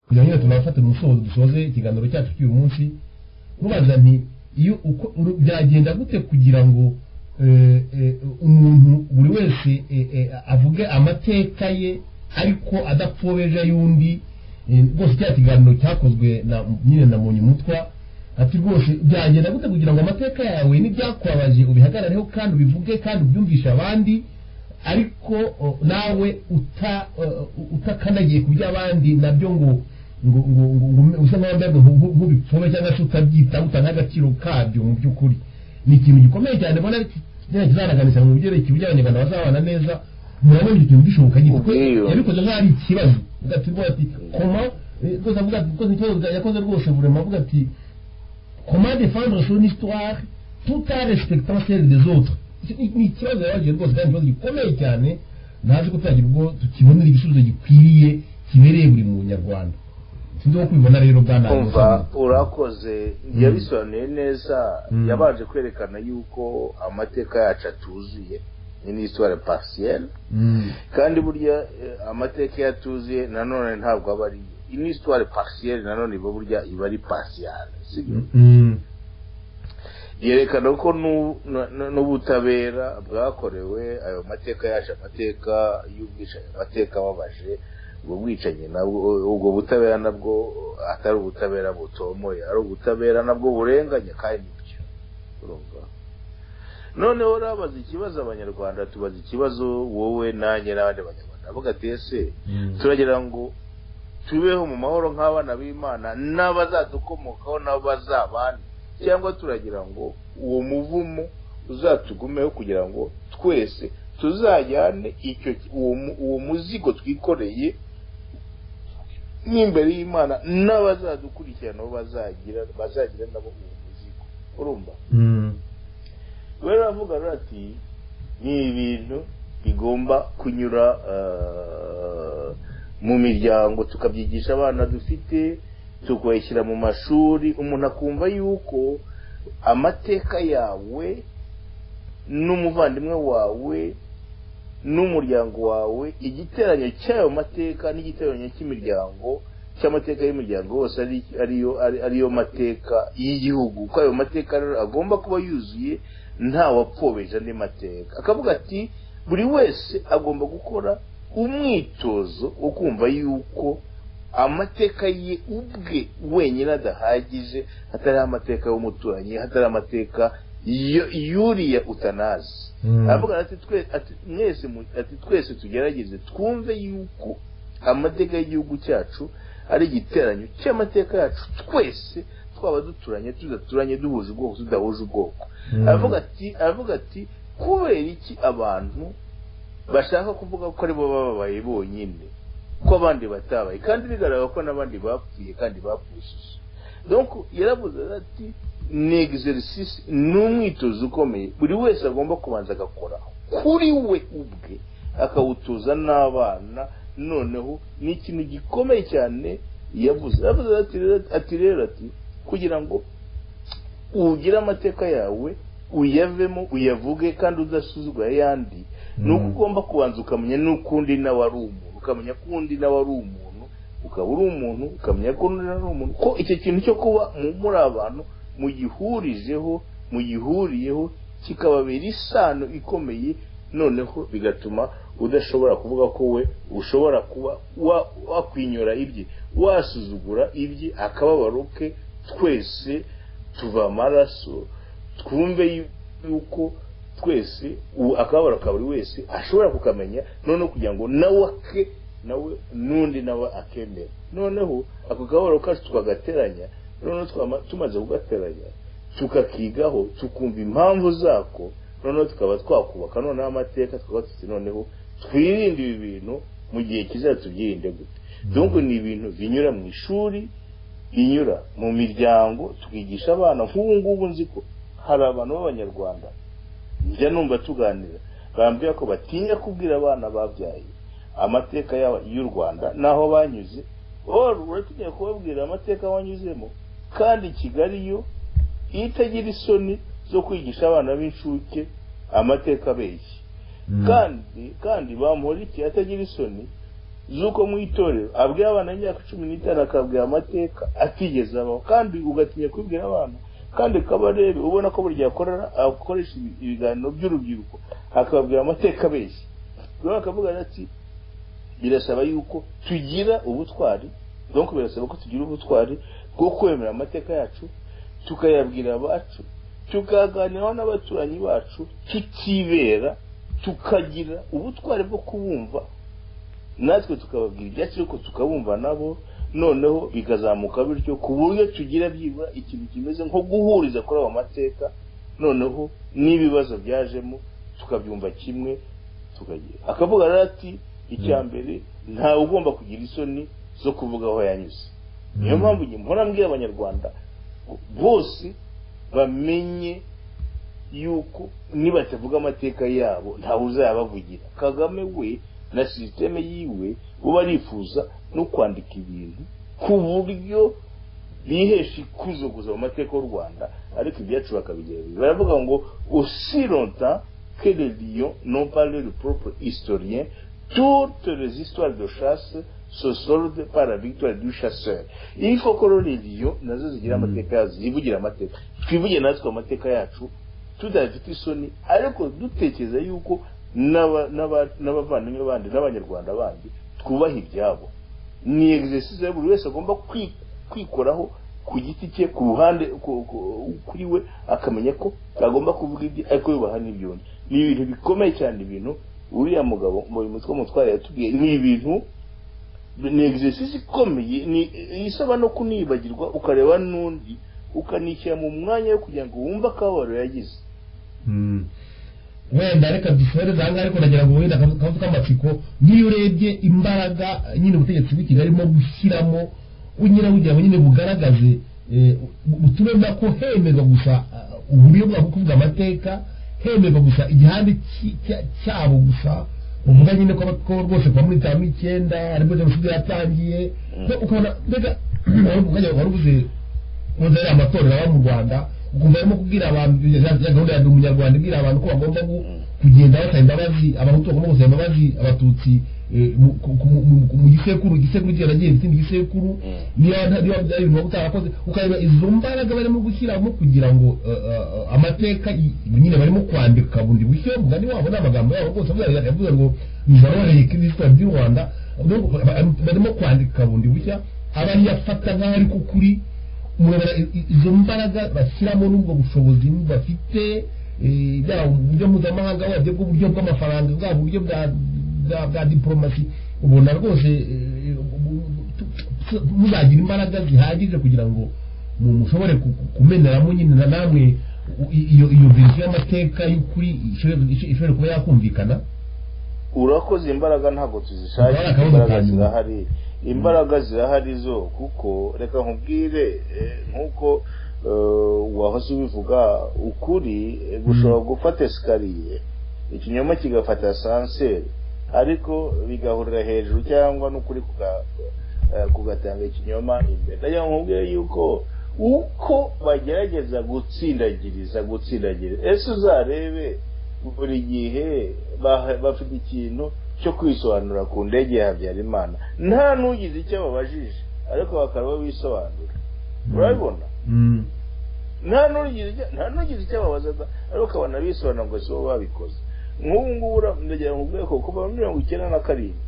kugira ngo nyine tunafate umusozo dusoze ikiganiro cyacu cy'uyu munsi mubaza nti iyo uko uru- byagenda gute kugira ngo eh, eh, umuntu buri wese eh, eh, avuge amateka ye ariko adapfobeje y'undi Eh, rwose cya kiganiro cyakozwe na nyine na munyumutwa ati rwose byagenda gute kugira ngo amateka yawe n'ibyakubabaje ubihagarareho kandi ubivuge kandi ubyumvishe abandi ariko o, nawe uta o, utakanagiye ku by'abandi nabyo ngo ngo ngo ngo- ngo usa nkaho mbega nku- nk'ubipfume cyangwa se utabyita utanaha agaciro kabyo mu by'ukuri ni ikintu gikomeye cyane mbona ari ki- kizanaganisha mu byerekeye uburyo abanyarwanda bazabana neza murabona ibyo bintu bishoboka nyine kuko Ubwiyunge. yabikoze nk'aho ari ikibazo ugatuma ati koma eh, rwose avuga ati rwose ikibazo bwa- yakoze rwose burema avuga ati comment défendre son histoire tout en respectant celle des autres Ni- ni ikibazo yabagiye rwose kandi ikibazo gikomeye cyane ntazi ko turagira ubwo tukibonera igisubizo gikwiriye kibereye buri munyarwanda sinzi uko kubibona rero bwana kumva urakoze yabisobanuye neza Mm. yabanje kwerekana yuko amateka yacu atuzuye ni n'isitware pasiyeri Mm, kandi burya eh, amateka iyo atuzuye nanone ntabwo aba ari yo iyi ni isitware pasiyeri nanone iba burya iba ari pasiyari sibyo mm, mm, yerekana ko nu- nu- nu- n'ubutabera bwakorewe ayo mateka yaje amateka y'ubwicanyi amateka ababaje ubwo bwicanyi nabwo ubwo butabera nabwo atari ubutabera butomoye ari ubutabera nabwo burenganya kandi nibyo urumva noneho urabaza ikibazo abanyarwanda tubaza ikibazo wowe nanjye n'abandi banyarwanda avuga ati ese mm. turagira ngo tubeho mu mahoro nk'abana b'imana n'abazadukomokaho nabo bazabane cyangwa turagira ngo uwo muvumo uzatugumeho kugira ngo twese tuzajyane icyo uwo, mu- uwo muzigo twikoreye n'imbere y'imana n'abazadukurikirana nabo bazagira bazagira nabo uwo muzigo urumva Mm, rero aravuga rero ati ni ibintu bigomba kunyura eh, mu miryango tukabyigisha abana dufite tukabishyira mu mashuri umuntu akumva yuko amateka yawe n'umuvandimwe wawe n'umuryango wawe igiteranyo cy'ayo mateka n'igiteranyo cy'imiryango cy'amateka y'imiryango yose ari ariyo ari- ariyo mateka y'igihugu ko ayo mateka rero agomba kuba yuzuye nta wapfobeza andi mateka akavuga ati buri wese agomba gukora umwitozo wo kumva yuko amateka ye ubwe wenyine adahagije hatariho amateka y'umuturanyi hatariho amateka yo- yuriya utanazi Mm. aravuga ati twe- ati mwese mu- ati twese tugerageze twumve yuko amateka y'igihugu cyacu ari igiteranyo cy'amateka yacu twese twaba duturanye tudaturanye duhuje ubwoko tudahuje ubwoko Mm. aravuga ati aravuga ati kubera iki abantu bashaka kuvuga ko aribo bababaye bonyine ko abandi batabaye kandi bigaragara ko n'abandi bapfuye kandi bapfushije donc yaravuze ati ni exercice ni umwitozo ukomeye buri wese agomba kubanza agakora kuri we ubwe akawutoza n'abana noneho ni ikintu gikomeye cyane yavuze yavuze ati rero ati rero ati kugira ngo ugire amateka yawe uyavemo uyavuge kandi udasuzugura ayandi ni uko Mm. ugomba kubanza ukamenya n'uko undi nawe ari umuntu ukamenya ko undi nawe ari umuntu ukaba uri umuntu ukamenya ko undi nawe ari umuntu ko icyo kintu cyo kuba mu- muri abantu mugihurijeho mugihuriyeho kikababera isano ikomeye noneho bigatuma udashobora kuvuga ko we ushobora kuba wa- wakwinyura ibye wasuzugura ibye akababaro ke twese tuva amaraso twumve yu- yuko twese u- akababaro ka buri wese ashobora kukamenya noneho kugira ngo nawe ake nawe n'undi nawe akemera noneho ako kababaro kacu twagateranya noneho twama- tumaze kugateranya tukakigaho tukumva impamvu zako noneho tukaba twakubaka noneho amateka tukaba tuzi noneho twirinde ibi bintu mu gihe kizaza tubyirinde gute dungu ni ibintu binyura mu ishuri binyura mu miryango tukigisha abana nk'ubu ngubu nzi ko hari abantu b'abanyarwanda njya numva tuganira bambwira ko batinya kubwira abana babyaye amateka yabo- y'u rwanda n'aho banyuze wowe uratinya kubabwira amateka wanyuzemo kandi kigali yo iyo itagira isoni zo kwigisha abana b'incuke amateka abeshya kandi kandi bamporiki atagira isoni z'uko mu itorero abwira abana imyaka cumi n'itanu akabwira amateka atigeze abaho kandi ugatinya kubibwira abana kandi kabarebe ubona ko buri gihe akorera akoresha ibi- ibiganiro by'urubyiruko akababwira amateka abeshya rero akavuga ati birasaba yuko tugira ubutwari donc birasaba ko tugira ubutwari bwo kwemera amateka yacu tukayabwira abacu tukaganiraho n'abaturanyi bacu tutibera tukagira ubutwari bwo kubumva natwe tukababwira ibyacu ariko tukabumva nabo noneho bikazamuka bityo ku buryo tugira byibura ikintu kimeze nko guhuriza kuri ayo mateka noneho n'ibibazo byajemo tukabyumva kimwe tukagira akavuga rero ati icya mbere ntawe ugomba kugira isoni zo kuvuga aho yanyuze niyo mpamvu njye mpora mbwira abanyarwanda bose bamenye yuko nibatavuga amateka yabo ntawe uzayabavugira kagame we na sisiteme yiwe bo barifuza no kwandika ibintu ku buryo bihesha ikuzo gusa mu mateka y'u rwanda ariko ibyacu bakabigerageza baravuga ngo aussi longtemps que les lions n'ont pas leur propre historien toutes les histoires de chasse se soldent par la victoire du chasseur il faut que rero les lions nazo zigira amateka yazo zivugire amateka twivugire natwe amateka yacu tudafite isoni ariko dutekereza yuko n'aba- n'aba- n'abavandimwe bandi n'abanyarwanda bandi twubaha ibyabo ni exercise ya buri wese agomba kwi- kwikoraho ku giti cye ku ruhande ku- ku- kuri we akamenya ko agomba kuvuga ibye ariko yubaha n'ibyundi ni ibintu bikomeye cyane ibintu uriya mugabo mu mutwe mutwara yatubwiye ni ibintu ni exercise ikomeye ni isaba no kunibagirwa ukareba n'undi ukanishyira mu mwanya wo kugira ngo wumve akababaro yagize wenda reka dusoreze aha ngaha ariko ndagira ngo wenda akazu akazu k'amatsiko n'iyo urebye imbaraga nyine ubutegetsi bw'ikigali arimo gushyiramo unyura kugira ngo nyine bugaragaze eh, bu- butume mba ko hemerwa gusa ah, uburyo bwabo bwo kuvuga amateka hemerwa gusa igihande ki- cya- cyabo gusa uvuga nyine ko ko rwose kuva muri itanu n'icyenda aribwo jenoside yatangiye Mm. Ko ukabona mbega wari umwanya wari ubuze kuza ari amatorero aba mu rwanda ukumva arimo kubwira abantu ya ya gahunda ya ndi umunyarwanda ibwira abantu ko bagomba gu- kugenda basaba imbabazi abahutu bagomba gusaba imbabazi abatutsi eh, mu- ku- ku- mu- ku- mu gisekuru igisekuru kiba nagiye izindi gisekuru Mm. niba nta- niba byari ibintu waba utarakoze ukareba izo mbaraga barimo gushyiramo kugira ngo eh, eh, eh, amateka i- nyine barimo kwandika bundi bushyo mugani wabo n'amagambo yabo rwose avuga- yavuze ngo bizaroheye kirisita by'u rwanda Ubwo ba- barimo kwandika bundi bushya abari yafata nk'aho ari ku kuri murabona i- i- izo mbaraga bashyiramo n'ubwo bushobozi bafite eh, yaba uburyo mpuzamahanga wabyo bw'uburyo bw'amafaranga bwa buryo bwa- bwa- bwa diporomasi ubona rwose eh, ubu- tu- tu- muzagira imbaraga zihagije kugira ngo mu- mushobore ku- ku- kumeneramo nyine na namwe u- i- iyo iyo verisiyo y'amateka y'ukuri ishobore- ishobore kuba yakumvikana urakoze imbaraga ntabwo Imbaraga tuzishakira aho imbaraga zitanyura. zirahari imbaraga zirahari zo kuko reka nkubwire eh, nk'uko eh, wahoze ubivuga ukuri eh, gushobora gufata esikariye ikinyoma kigafata sanseri ariko bigahurira hejuru cyangwa n'ukuri kuga- eh, kugatanga ikinyoma imbere ndagira ngo nkubwire yuko uko bagerageza gutsindagiriza gutsindagiriza ese uzarebe buri gihe bah- bafite ikintu cyo kwisobanura ku ndege ya habyarimana nta n'ugize icyo babajije ariko bakaba bisobanura urabibona Mm. nta n'ugize icyo- nta n'ugize icyo babaza da- ariko ukabona bisobanura ngo si bo babikoze nk'ubu ngubu ura- ndagira ngo ubweko kuva muri mirongo icyenda na karindwi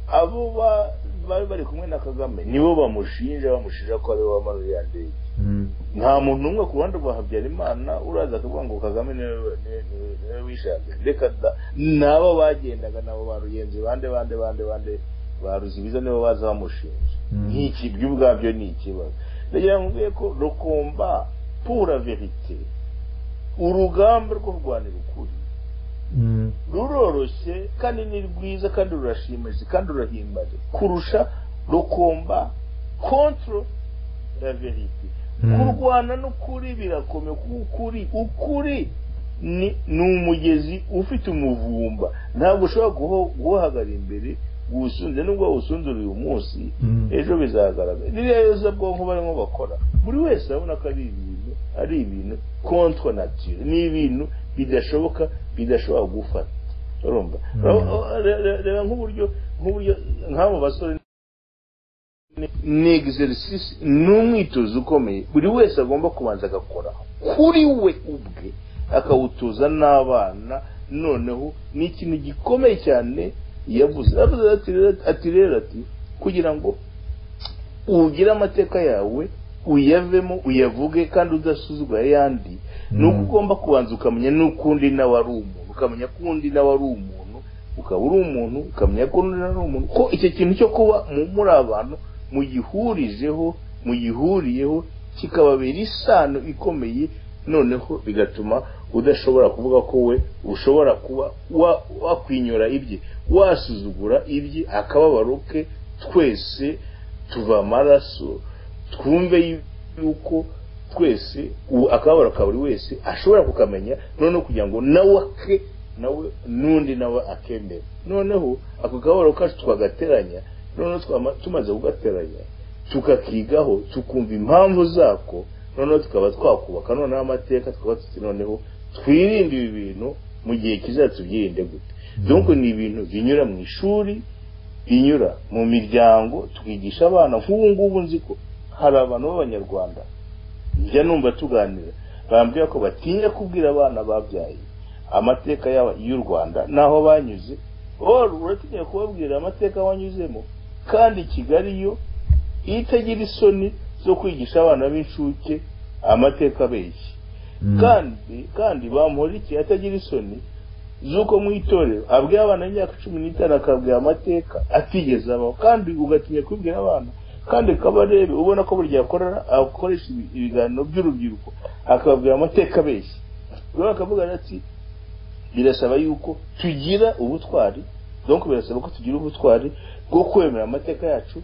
abo ba- bari bari kumwe na kagame nibo bamushinja bamushinja ko ariwe wamara uriya ndege Mm. nta muntu umwe ku ruhande rwa habyarimana uraza kuvuga ngo kagame niwe niwe- niwe- niwe wishaka reka da nabo bagendaga nabo ba ruyenzi bande bande bande bande ba ruzibiza nibo baza bamushinja Mm. nk'iki byo ubwabyo ni ikibazo ndagira ngo mvuge ko rukumba pura verite urugamba rwo kurwanira ukuri Mm. ruroroshye kandi ni rwiza kandi rurashimisha kandi rurahimbaje kurusha rukumba kontro ya verite Mm. kurwana n'ukuri birakomeye kuko ukuri ukuri ni ni umugezi ufite umuvumba ntabwo ushobora guho- guhagara imbere gusunze nubwo wawusundura uyu munsi Mm. ejo bizagaragara ririya yoza bwonko barimo bakora buri wese abona ko ari ibintu ari ibintu contre nature ni ibintu bidashoboka bidashobora gufata urumva Mm. Reba- reba- reba nk'uburyo nk'uburyo nk'abo basore ni exercise ni umwitozo ukomeye buri wese agomba kubanza agakora kuri we ubwe akawutoza n'abana noneho ni ikintu gikomeye cyane yavuze yavuze ati rero- ati rero ati kugira ngo ugire amateka yawe uyavemo uyavuge kandi udasuzugura ayandi ni uko Mm. ugomba kubanza ukamenya n'uko undi nawe ari umuntu ukamenya ko undi nawe ari umuntu ukaba uri umuntu ukamenya ko undi nawe ari umuntu ko icyo kintu cyo kuba mu- muri abantu mugihurijeho mugihuriyeho kikababera isano ikomeye noneho bigatuma udashobora kuvuga ko we ushobora kuba wa- wakwinyura ibye wasuzugura ibye akababaro ke twese tuva amaraso twumve yuko twese ubu akababaro ka buri wese ashobora kukamenya noneho kugira ngo nawe ake nawe n'undi nawe akemere noneho ako kababaro kacu twagateranya noneho twama- tumaze kugateranya tukakigaho tukumva impamvu zako noneho tukaba twakubaka noneho amateka tukaba tuti noneho twirinde ibi bintu mu gihe kizaza tubyirinde gute donc ni ibintu binyura mu ishuri binyura mu miryango tukigisha abana nk'ubu ngubu nzi ko hari abantu b'abanyarwanda njya numva tuganira bambwira ko batinya kubwira abana babyaye amateka yaba- y'u rwanda n'aho banyuze or uratinya kubabwira amateka wanyuzemo kandi kigali yo iyo itagira isoni zo kwigisha abana b'incuke amateka abeshya Mm. kandi kandi bamporiki atagira isoni z'uko mu itorero abwira abana imyaka cumi n'itanu akabwira amateka atigeze abaho kandi ugatinya kubwira abana kandi kabarebe ubona ko buri gihe akora akoresha ibi- ibiganiro by'urubyiruko akababwira amateka abeshya rero bakavuga ati birasaba yuko tugira ubutwari donc birasaba ko tugira ubutwari bwo kwemera amateka yacu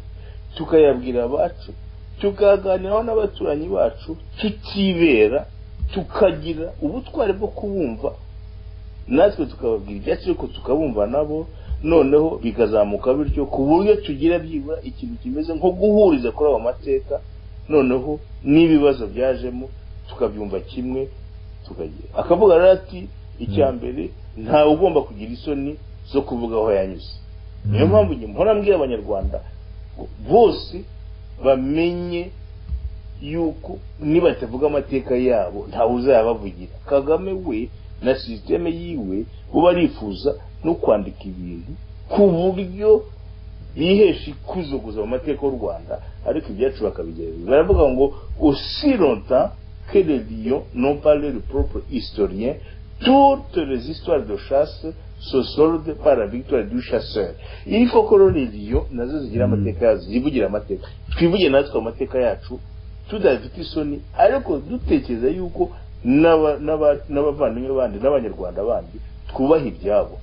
tukayabwira abacu tukaganiraho n'abaturanyi bacu tutibera tukagira ubutwari bwo kubumva natwe tukababwira ibyacu ariko tukabumva nabo noneho bikazamuka bityo ku buryo tugira byibura ikintu kimeze nko guhuriza kuri ayo mateka noneho n'ibibazo byajemo tukabyumva kimwe tukagira akavuga rero ati icya mbere ntawe ugomba kugira isoni zo kuvuga aho yanyuze niyo Mm. mpamvu njye mpora mbwira abanyarwanda ngo bose bamenye yuko nibatavuga amateka yabo ntawe uzayabavugira kagame we na sisiteme yiwe uba arifuza no kwandika ibintu ku buryo bihesha ikuzo gusa mu mateka y'u rwanda ariko ibyacu bakabigerageza baravuga ngo aussi longtemps que les lions n'ont pas leur propre historien toutes les histoires de chasse se soldent par la victoire du chasseur il faut que rero les lions nazo zigira Mm. amateka yazo zivugire amateka twivuge natwe amateka yacu tudafite isoni ariko dutekereza yuko n'aba- n'aba- n'abavandimwe bandi n'abanyarwanda bandi twubaha ibyabo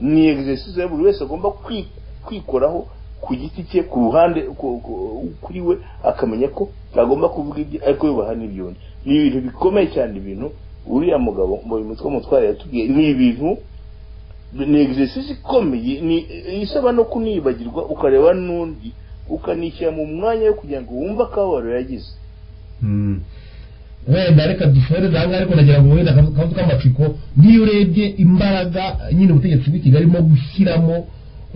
ni exercise ya buri wese agomba kwi- kwikoraho ku giti cye ku ruhande ku- ku- kuri we akamenya ko agomba kuvuga ibye ariko yubaha n'ibyondi ni ibintu bikomeye cyane ibintu uriya mugabo mu mutwe mutware yatubwiye ni ibintu ni exercise ikomeye ni isaba no kunibagirwa ukareba n'undi ukanishyira mu mwanya wo kugira ngo wumve akababaro yagize Mm. wenda reka dusoreze aha ngaha ariko nagira ngo wenda akazu k'amatsiko n'iyo urebye imbaraga nyine ubutegetsi bw'i kigali arimo gushyiramo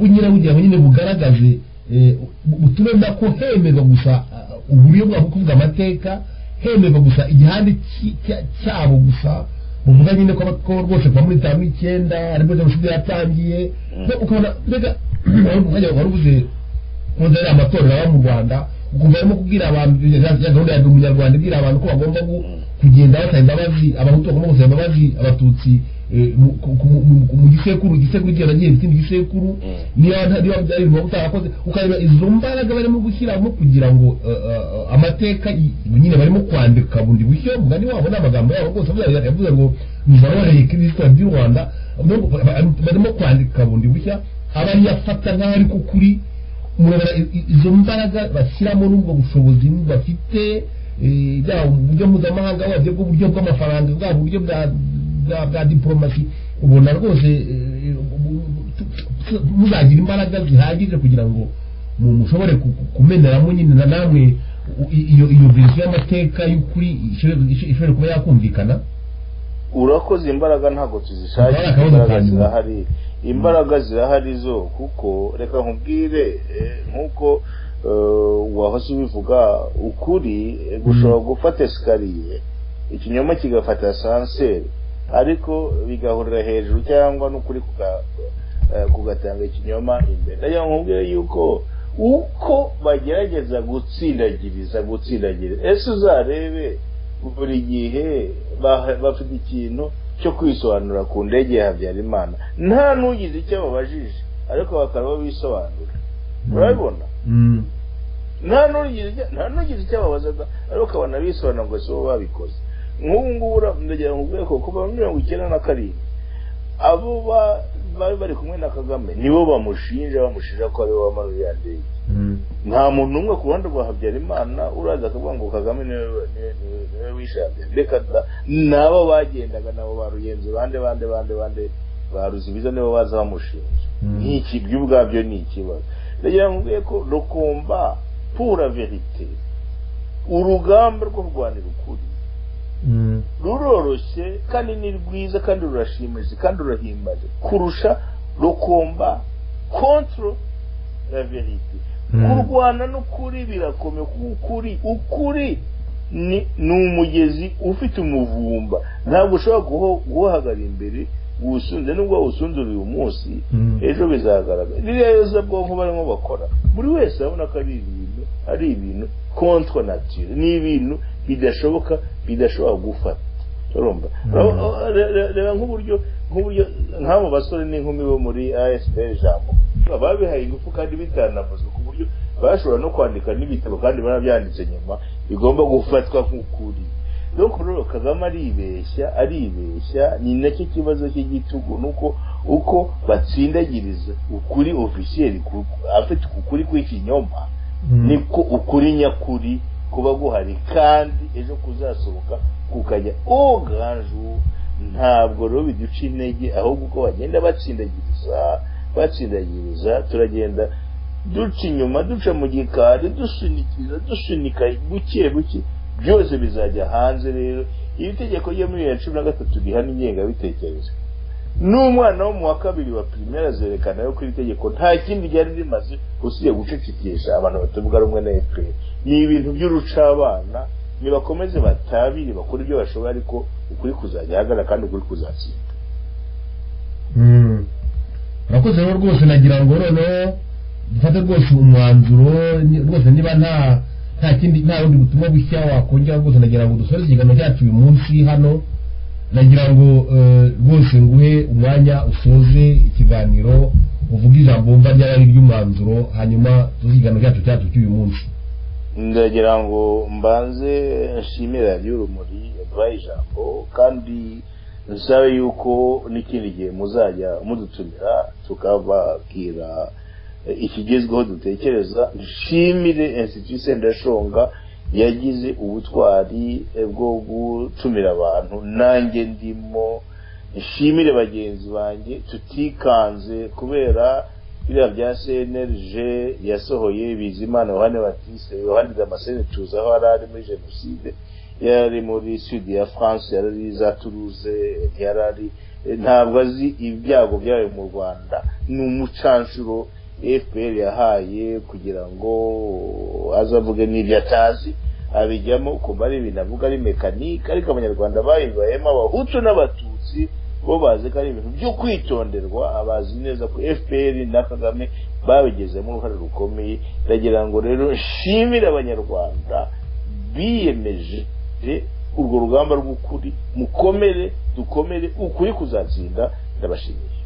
nyine bugira ngo nyine bugaragaze eh, bu- butume nda ko hemerwa gusa ah, uburyo bwabo bwo kuvuga amateka hemerwa gusa igihande ki- cya- cyabo gusa uvuga nyine ko ko rwose kuva muri itanu n'icyenda aribwo jenoside yatangiye no ukabona mbega wari umwanya wari ubuze kuba ari amatorero aba mu rwanda ukumva arimo kubwira abantu ya ya gahunda ya ndi umunyarwanda ibwira abantu ko bagomba gu- kugenda basaba imbabazi abahutu bagomba gusaba imbabazi abatutsi eh, mu- ku- ku- mu- mu- mu gisekuru igisekuru kiba nyine ikindi gisekuru Mm. niyo niyo wabyarirwa utarakoze ukareba izo mbaraga barimo gushyiramo kugira ngo eh, eh, amateka i- nyine barimo kwandika bundi bushyo umugani wabo n'amagambo yabo rwose avuga- yavuze ngo nzabahaye kirisita by'u rwanda no- ba- ba- barimo kwandika bundi bushya aba yafata nk'aho ari ku kuri murabara i- i- izo mbaraga bashyiramo n'ubwo bushobozi bafite eh, yaba uburyo mpuzamahanga wabyo bw'uburyo bw'amafaranga bwaba uburyo bwa- bwa bwa diporomasi ubona rwose eh, ubu- ubu- muzagira imbaraga zihagije kugira ngo mu- mushobore ku- ku- kumeneramo nyine na namwe u- i- iyo iyo verisiyo y'amateka y'ukuri ishobore ishobore kuba yakumvikana urakoze imbaraga ntabwo tuzishakira Imbaraga imbaraga zitangirwa. zirahari imbaraga zirahari zo kuko reka nkubwire eh, nk'uko eh, wahoze ubivuga ukuri eh, gushobora gufata esikariye ikinyoma kigafata asanseri ariko bigahurira hejuru cyangwa n'ukuri kuga- eh, kugatanga ikinyoma imbere ndagira ngo nkubwire yuko uko bagerageza gutsindagiriza gutsindagiriza ese uzarebe buri gihe ba- bafite ikintu cyo kwisobanura ku ndege ya habyarimana nta n'ugize icyo babajije ariko bakaba bisobanura urabibona Mm. nta n'ugize icyo- nta n'ugize icyo babazaga ariko ukabona bisobanura ngo si bo babikoze nk'ubu ngubu ura- ndagira ngo ubwoko kuva muri mirongo icyenda na karindwi abo ba- bari bari kumwe na kagame nibo bamushinja bamushinja ko aribo bamaze ya ndege Mm. nta muntu n'umwe ku ruhande rwa habyarimana uraza akavuga ngo kagame niwe niwe- niwe- niwe wishe habyarimana reka da nabo bagendaga nabo ba ruyenzi bande bande bande bande ba ruzibiza nibo baza bamushinja Mm. nk'iki ibyo ubwabyo ni ikibazo ndagira ngo mvuge ko rukumba pura verite urugamba rwo kurwanira ukuri Mm. ruroroshye kandi ni rwiza kandi rurashimisha kandi rurahimbaje kurusha rukumba kontro la verite Mm. kurwana n'ukuri birakomeye kuko ukuri ukuri ni, ni umugezi ufite umuvumba ntabwo ushobora guho- guhagara imbere wusunze nubwo wawusunzura uyu munsi Mm. ejo bizagaragara ririya yoza bwonko barimo bakora buri wese abona ko ari ibintu ari ibintu contre nature ni ibintu bidashoboka bidashobora gufata urumva Mm. Reba- re- re- reba nk'uburyo nk'uburyo nk'abo basore n'inkumi bo muri asp jambo babihaye ingufu kandi bitanavuzwe ku buryo bashobora no kwandika n'ibitabo kandi barabyanditse nyuma bigomba gufatwa nk'ukuri donc rero kagame aribeshya aribeshya ni nacyo kibazo cy'igitugu nuko uko batsindagiriza ukuri officiel ku- afite ukuri kw'ikinyoma Mm. niko ukuri nyakuri kuba guhari kandi ejo kuzasohoka kukajya oganju ntabwo rero biduca intege ahubwo uko bagenda batsindagiriza batsindagiriza turagenda duca inyuma duca mu gikari dusunikiza dusunika buke buke byose bizajya hanze rero iri tegeko ryo muri bibiri na cumi na gatatu rihana ingengabitekerezo n'umwana wo mu wa kabiri wa primaire zerekana yuko iri tegeko nta kindi ryari rimaze usibye gucecekesha abantu batavuga rumwe na fpr ni ibintu by'urucabana nibakomeze batabire bakora ibyo bashoboye ariko ukuri kuzajya ahagarara kandi ukuri kuzatsinda Mm. urakoze rero rwose nagira ngo noneho dufate rwose umwanzuro ni- rwose niba nta nta kindi nta bundi butumwa bushya wakongera rwose nagira ngo dusoze ikiganiro cyacu uyu munsi hano nagira ngo eh, rwose nguhe umwanya usoze ikiganiro uvuge ijambo wumva ryaba ari iry'umwanzuro hanyuma tuze ikiganiro cyacu cyacu cy'uyu munsi ndagira ngo mbanze nshimira ry'urumuri yaduhaye ijambo kandi nsabe yuko n'ikindi gihe muzajya mudutumira tukababwira ikigezweho dutekereza nshimire institut sendashonga yagize ubutwari bwo gutumira abantu nanjye ndimo nshimire bagenzi banjye tutikanze kubera biriya bya cnlg yasohoye bizimana yohani batiste yohani damascene tuzi aho yari ari muri jenoside yari ari muri sud ya france yari ari za toulouse yari ari ntabwo azi ibyago byayo mu rwanda ni umucanshuro fpr yahaye kugira ngo azavuge n'ibyo atazi abijyamo kumva ari ibintu avuga ari mekanike ariko abanyarwanda bayibayemo abahutu n'abatutsi bo bazi ko ari ibintu byo kwitonderwa abazi neza ko fpr na kagame babigezemo uruhare rukomeye ndagira ngo rero nshimire abanyarwanda biyemeje urwo rugamba rw'ukuri mukomere dukomere ukuri kuzatsinda ndabashimiye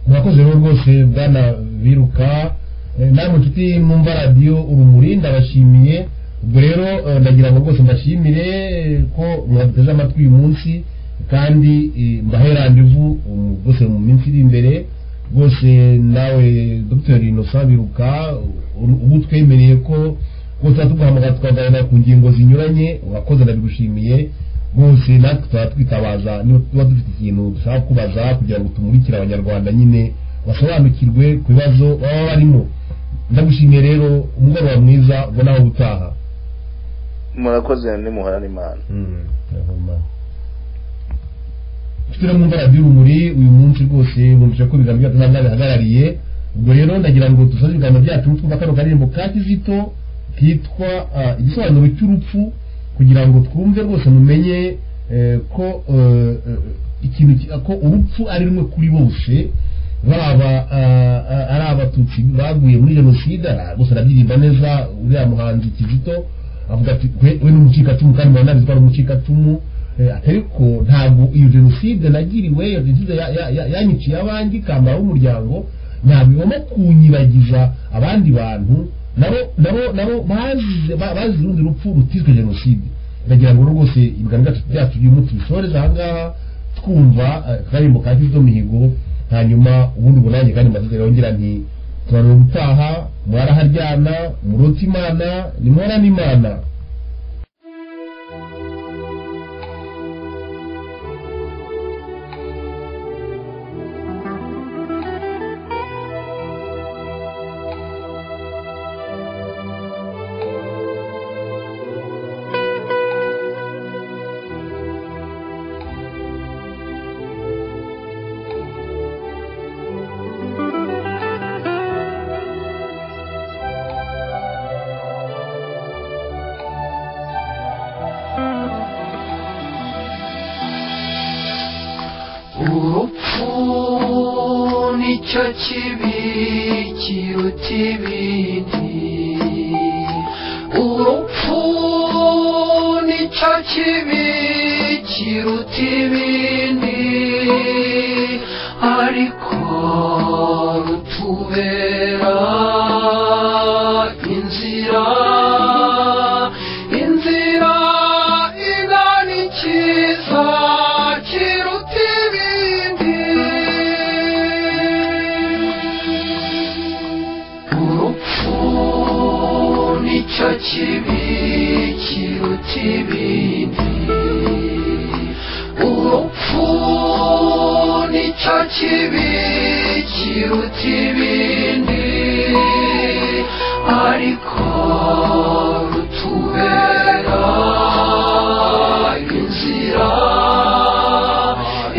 murakoze rero rwose bwana biruka eh, namwe nshuti mwumva radiyo urumuri ndabashimiye ubwo rero eh, ndagira ngo rwose mbashimire eh, ko mwaduteze amatwi uyu munsi kandi eh, mbahe randevu um, rwose mu minsi iri imbere rwose nawe dr innocent biruka u- ubu twemereye ko rwose tugahamagara tukaganira ku ngingo zinyuranye wakoze ndabigushimiye rwose natwe tuba twitabaza niba tuba dufite ikintu dushaka kubaza kugira ngo tumurikire abanyarwanda nyine basobanukirwe ku bibazo baba barimo ndagushimiye rero umugoroba mwiza ubona aho gutaha murakoze nimuhorane imana turi mu mbaraga y'urumuri uyu munsi rwose bumvise ko ibiganiro byacu ntabwo bihagarariye ubwo rero ndagira ngo dusoze ibiganiro byacu twumva kano karirimbo ka kizito kitwa ah, igisobanuro cy'urupfu kugira ngo twumve rwose mumenye eh, ko eh, eh, ikintu ki- ko urupfu ari rumwe kuri bose baba ah, ah, ari abatutsi baguye muri jenoside ah, gusa arabyirinda neza uriya muhanzi kizito avuga ati we we ni umucikacumu kandi muranabizi ko ari umucikacumu Eh, ariko ntabwo iyo jenoside nagiriwe iyo jenoside ya- ya- ya- yanyiciye abandi ikambara umuryango ntabwo igomba kunyibagiza abandi bantu nabo nabo nabo bazize ba- bazize urundi rupfu rutizwe jenoside ndagira ngo rwose ibiganiro byacu- byacu by'uyu munsi bisoreze ahangaha twumva eh, akaririmbo ka kizito mihigo hanyuma ubundi bunange kandi mbasize yongera nti turarura gutaha mwaraharyana murota imana nimurane imana urupfu nicyo kibi kiruta ibindi urupfu nicyo kibi kiruta ibindi ariko rutubera inzira inzira igana ikiza kiruta ibindi urupfu nicyo kibi kiruta ibindi urupfu nicyo kibi kiruta ibindi ariko rutubera inzira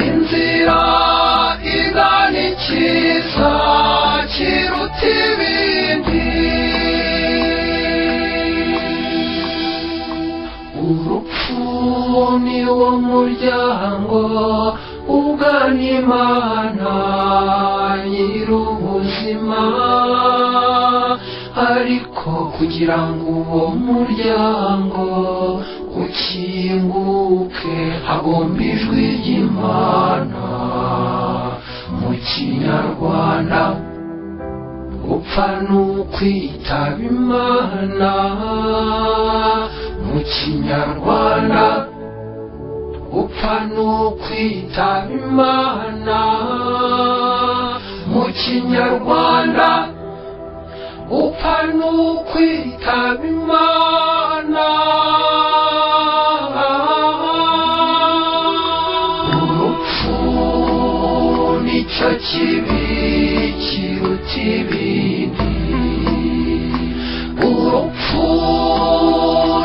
inzira igana ikiza kiruta ibindi urupfu ni wo muryango ugana imana nyir'ubuzima ariko kugira ngo uwo muryango ukinguke hagomba ijwi ry'imana mu kinyarwanda gupfa ni ukwitaba imana mu kinyarwanda gupfa ni ukwitaba imana mu kinyarwanda gupfa ni ukwitaba imana urupfu nicyo kibi kiruta ibindi urupfu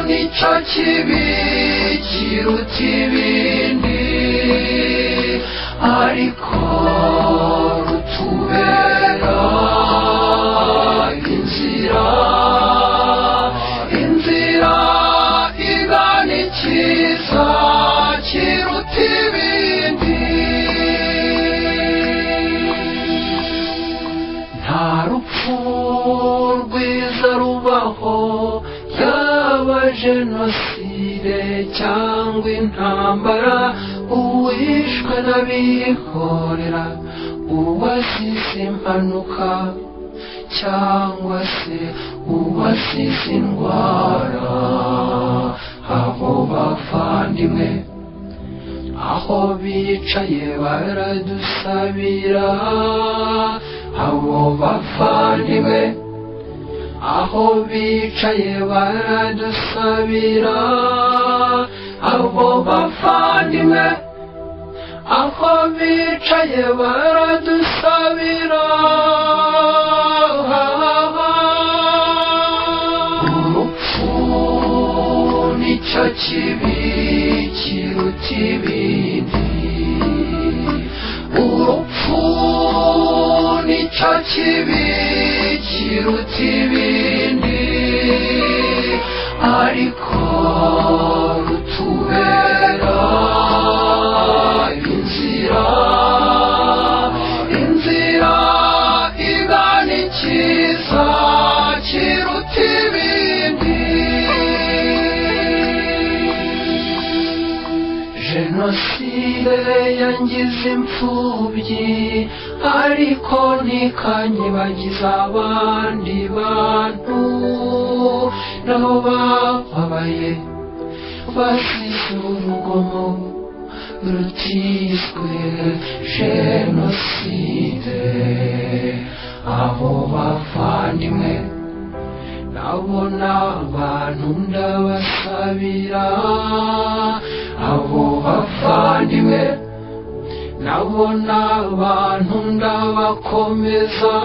nicyo kibi kiruta ibindi ariko rutubera inzira inzira igana ikiza kiruta ibindi nta rupfu rwiza rubaho yaba jenoside cyangwa n'abihorera uwasize impanuka cyangwa se uwasize indwara abo bavandimwe aho bicaye baradusabira abo bavandimwe aho bicaye baradusabira abo bavandimwe aho bicaye baradusabira urupfu nicyo kibi kiruta ibindi urupfu nicyo kibi kiruta ibindi ariko rutubera inzira inzira igana ikiza kiruta ibindi jenoside yangize imfubyi ariko ntikanyibagiza abandi bantu nabo bababaye basize urugomo rutizwe jenoside abo bavandimwe nabo ni abantu ndabasabira abo bavandimwe nabo ni abantu ndabakomeza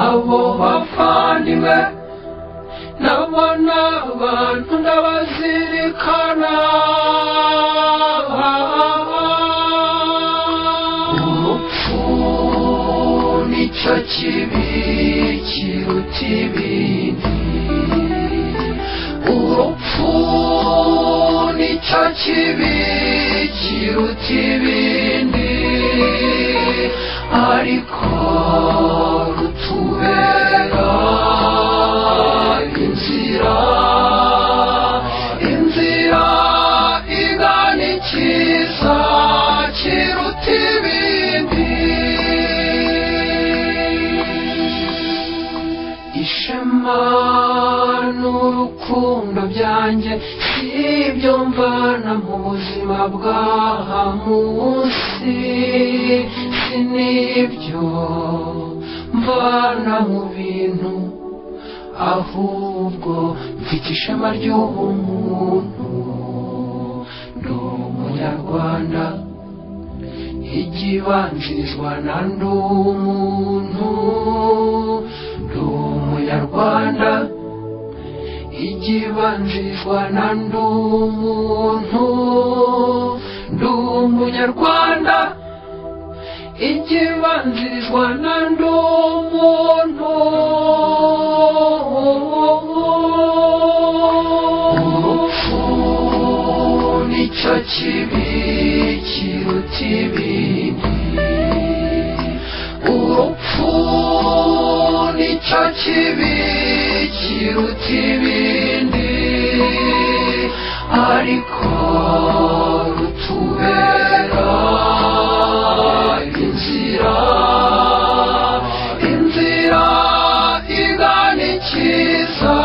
abo bavandimwe nabo ni abantu ndabazirikana urupfu nicyo kibi kiruta ibindi urupfu nicyo kibi kiruta ibindi ariko rutubera inzira inzira igana ikiza kiruta ibindi ishema n'urukundo byanjye sibyo mvana mu buzima bw'aha munsi si nibyo mvana mu bintu ahubwo mfite ishema ry'ubumuntu ndi umunyarwanda igibanzirizwa na ndi umuntu ndi umunyarwanda igibanzirizwa na ndi umuntu ndi umunyarwanda igibanzirizwa na ndi umuntu urupfu nicyo kibi kiruta ibindi urupfu nicyo kibi kiruta ibindi ariko rutubera inzira inzira igana ikiza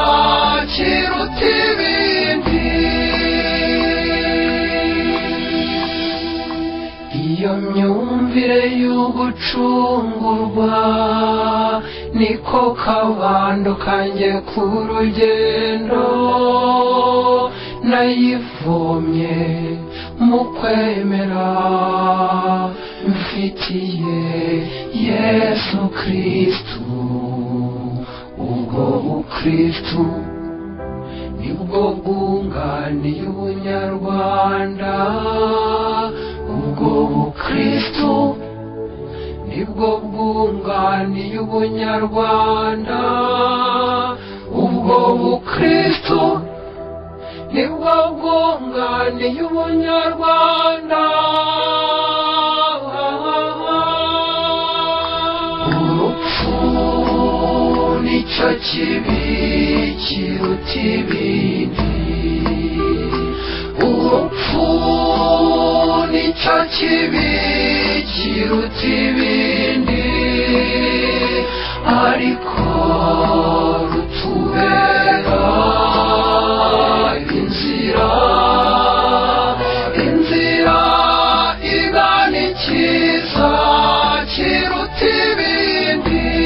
kiruta ibindi iyo myumvire y'ugucungurwa niko kabando kanjye ku rugendo nayivomye mu kwemera mfitiye yesu kristu ubwo bukristu nibwo bwunganiye ubunyarwanda ubwo bukristu nibwo bwunganiye ubunyarwanda ubwo bukristu nibwo bwunganiye ubunyarwanda urupfu nicyo kibi kiruta ibindi urupfu ni nicyo kibi kiruta ibindi ariko rutubera inzira inzira igana ikiza kiruta ibindi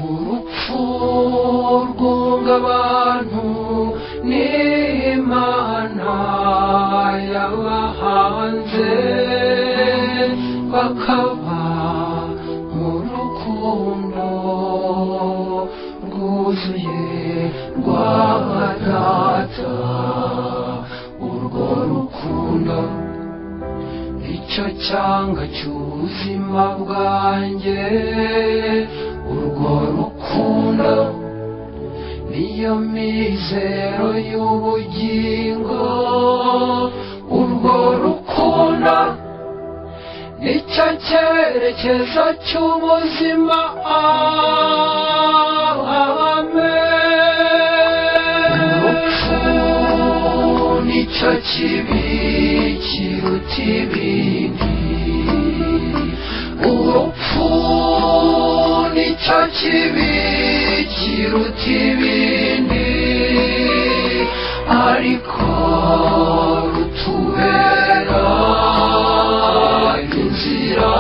urupfu rwunga abantu n'imana yabahanze bakaba mu rukundo rwuzuye rwa data urwo rukundo icyo cyanga cy'ubuzima bwanjye urwo rukundo niyo mizero y'ubugingo urwo rukundo nicyo cyerekezo cy'ubuzima amen urupfu nicyo kibi kiruta ibindi urupfu nicyo kibi kiruta ibindi ariko rutubera inzira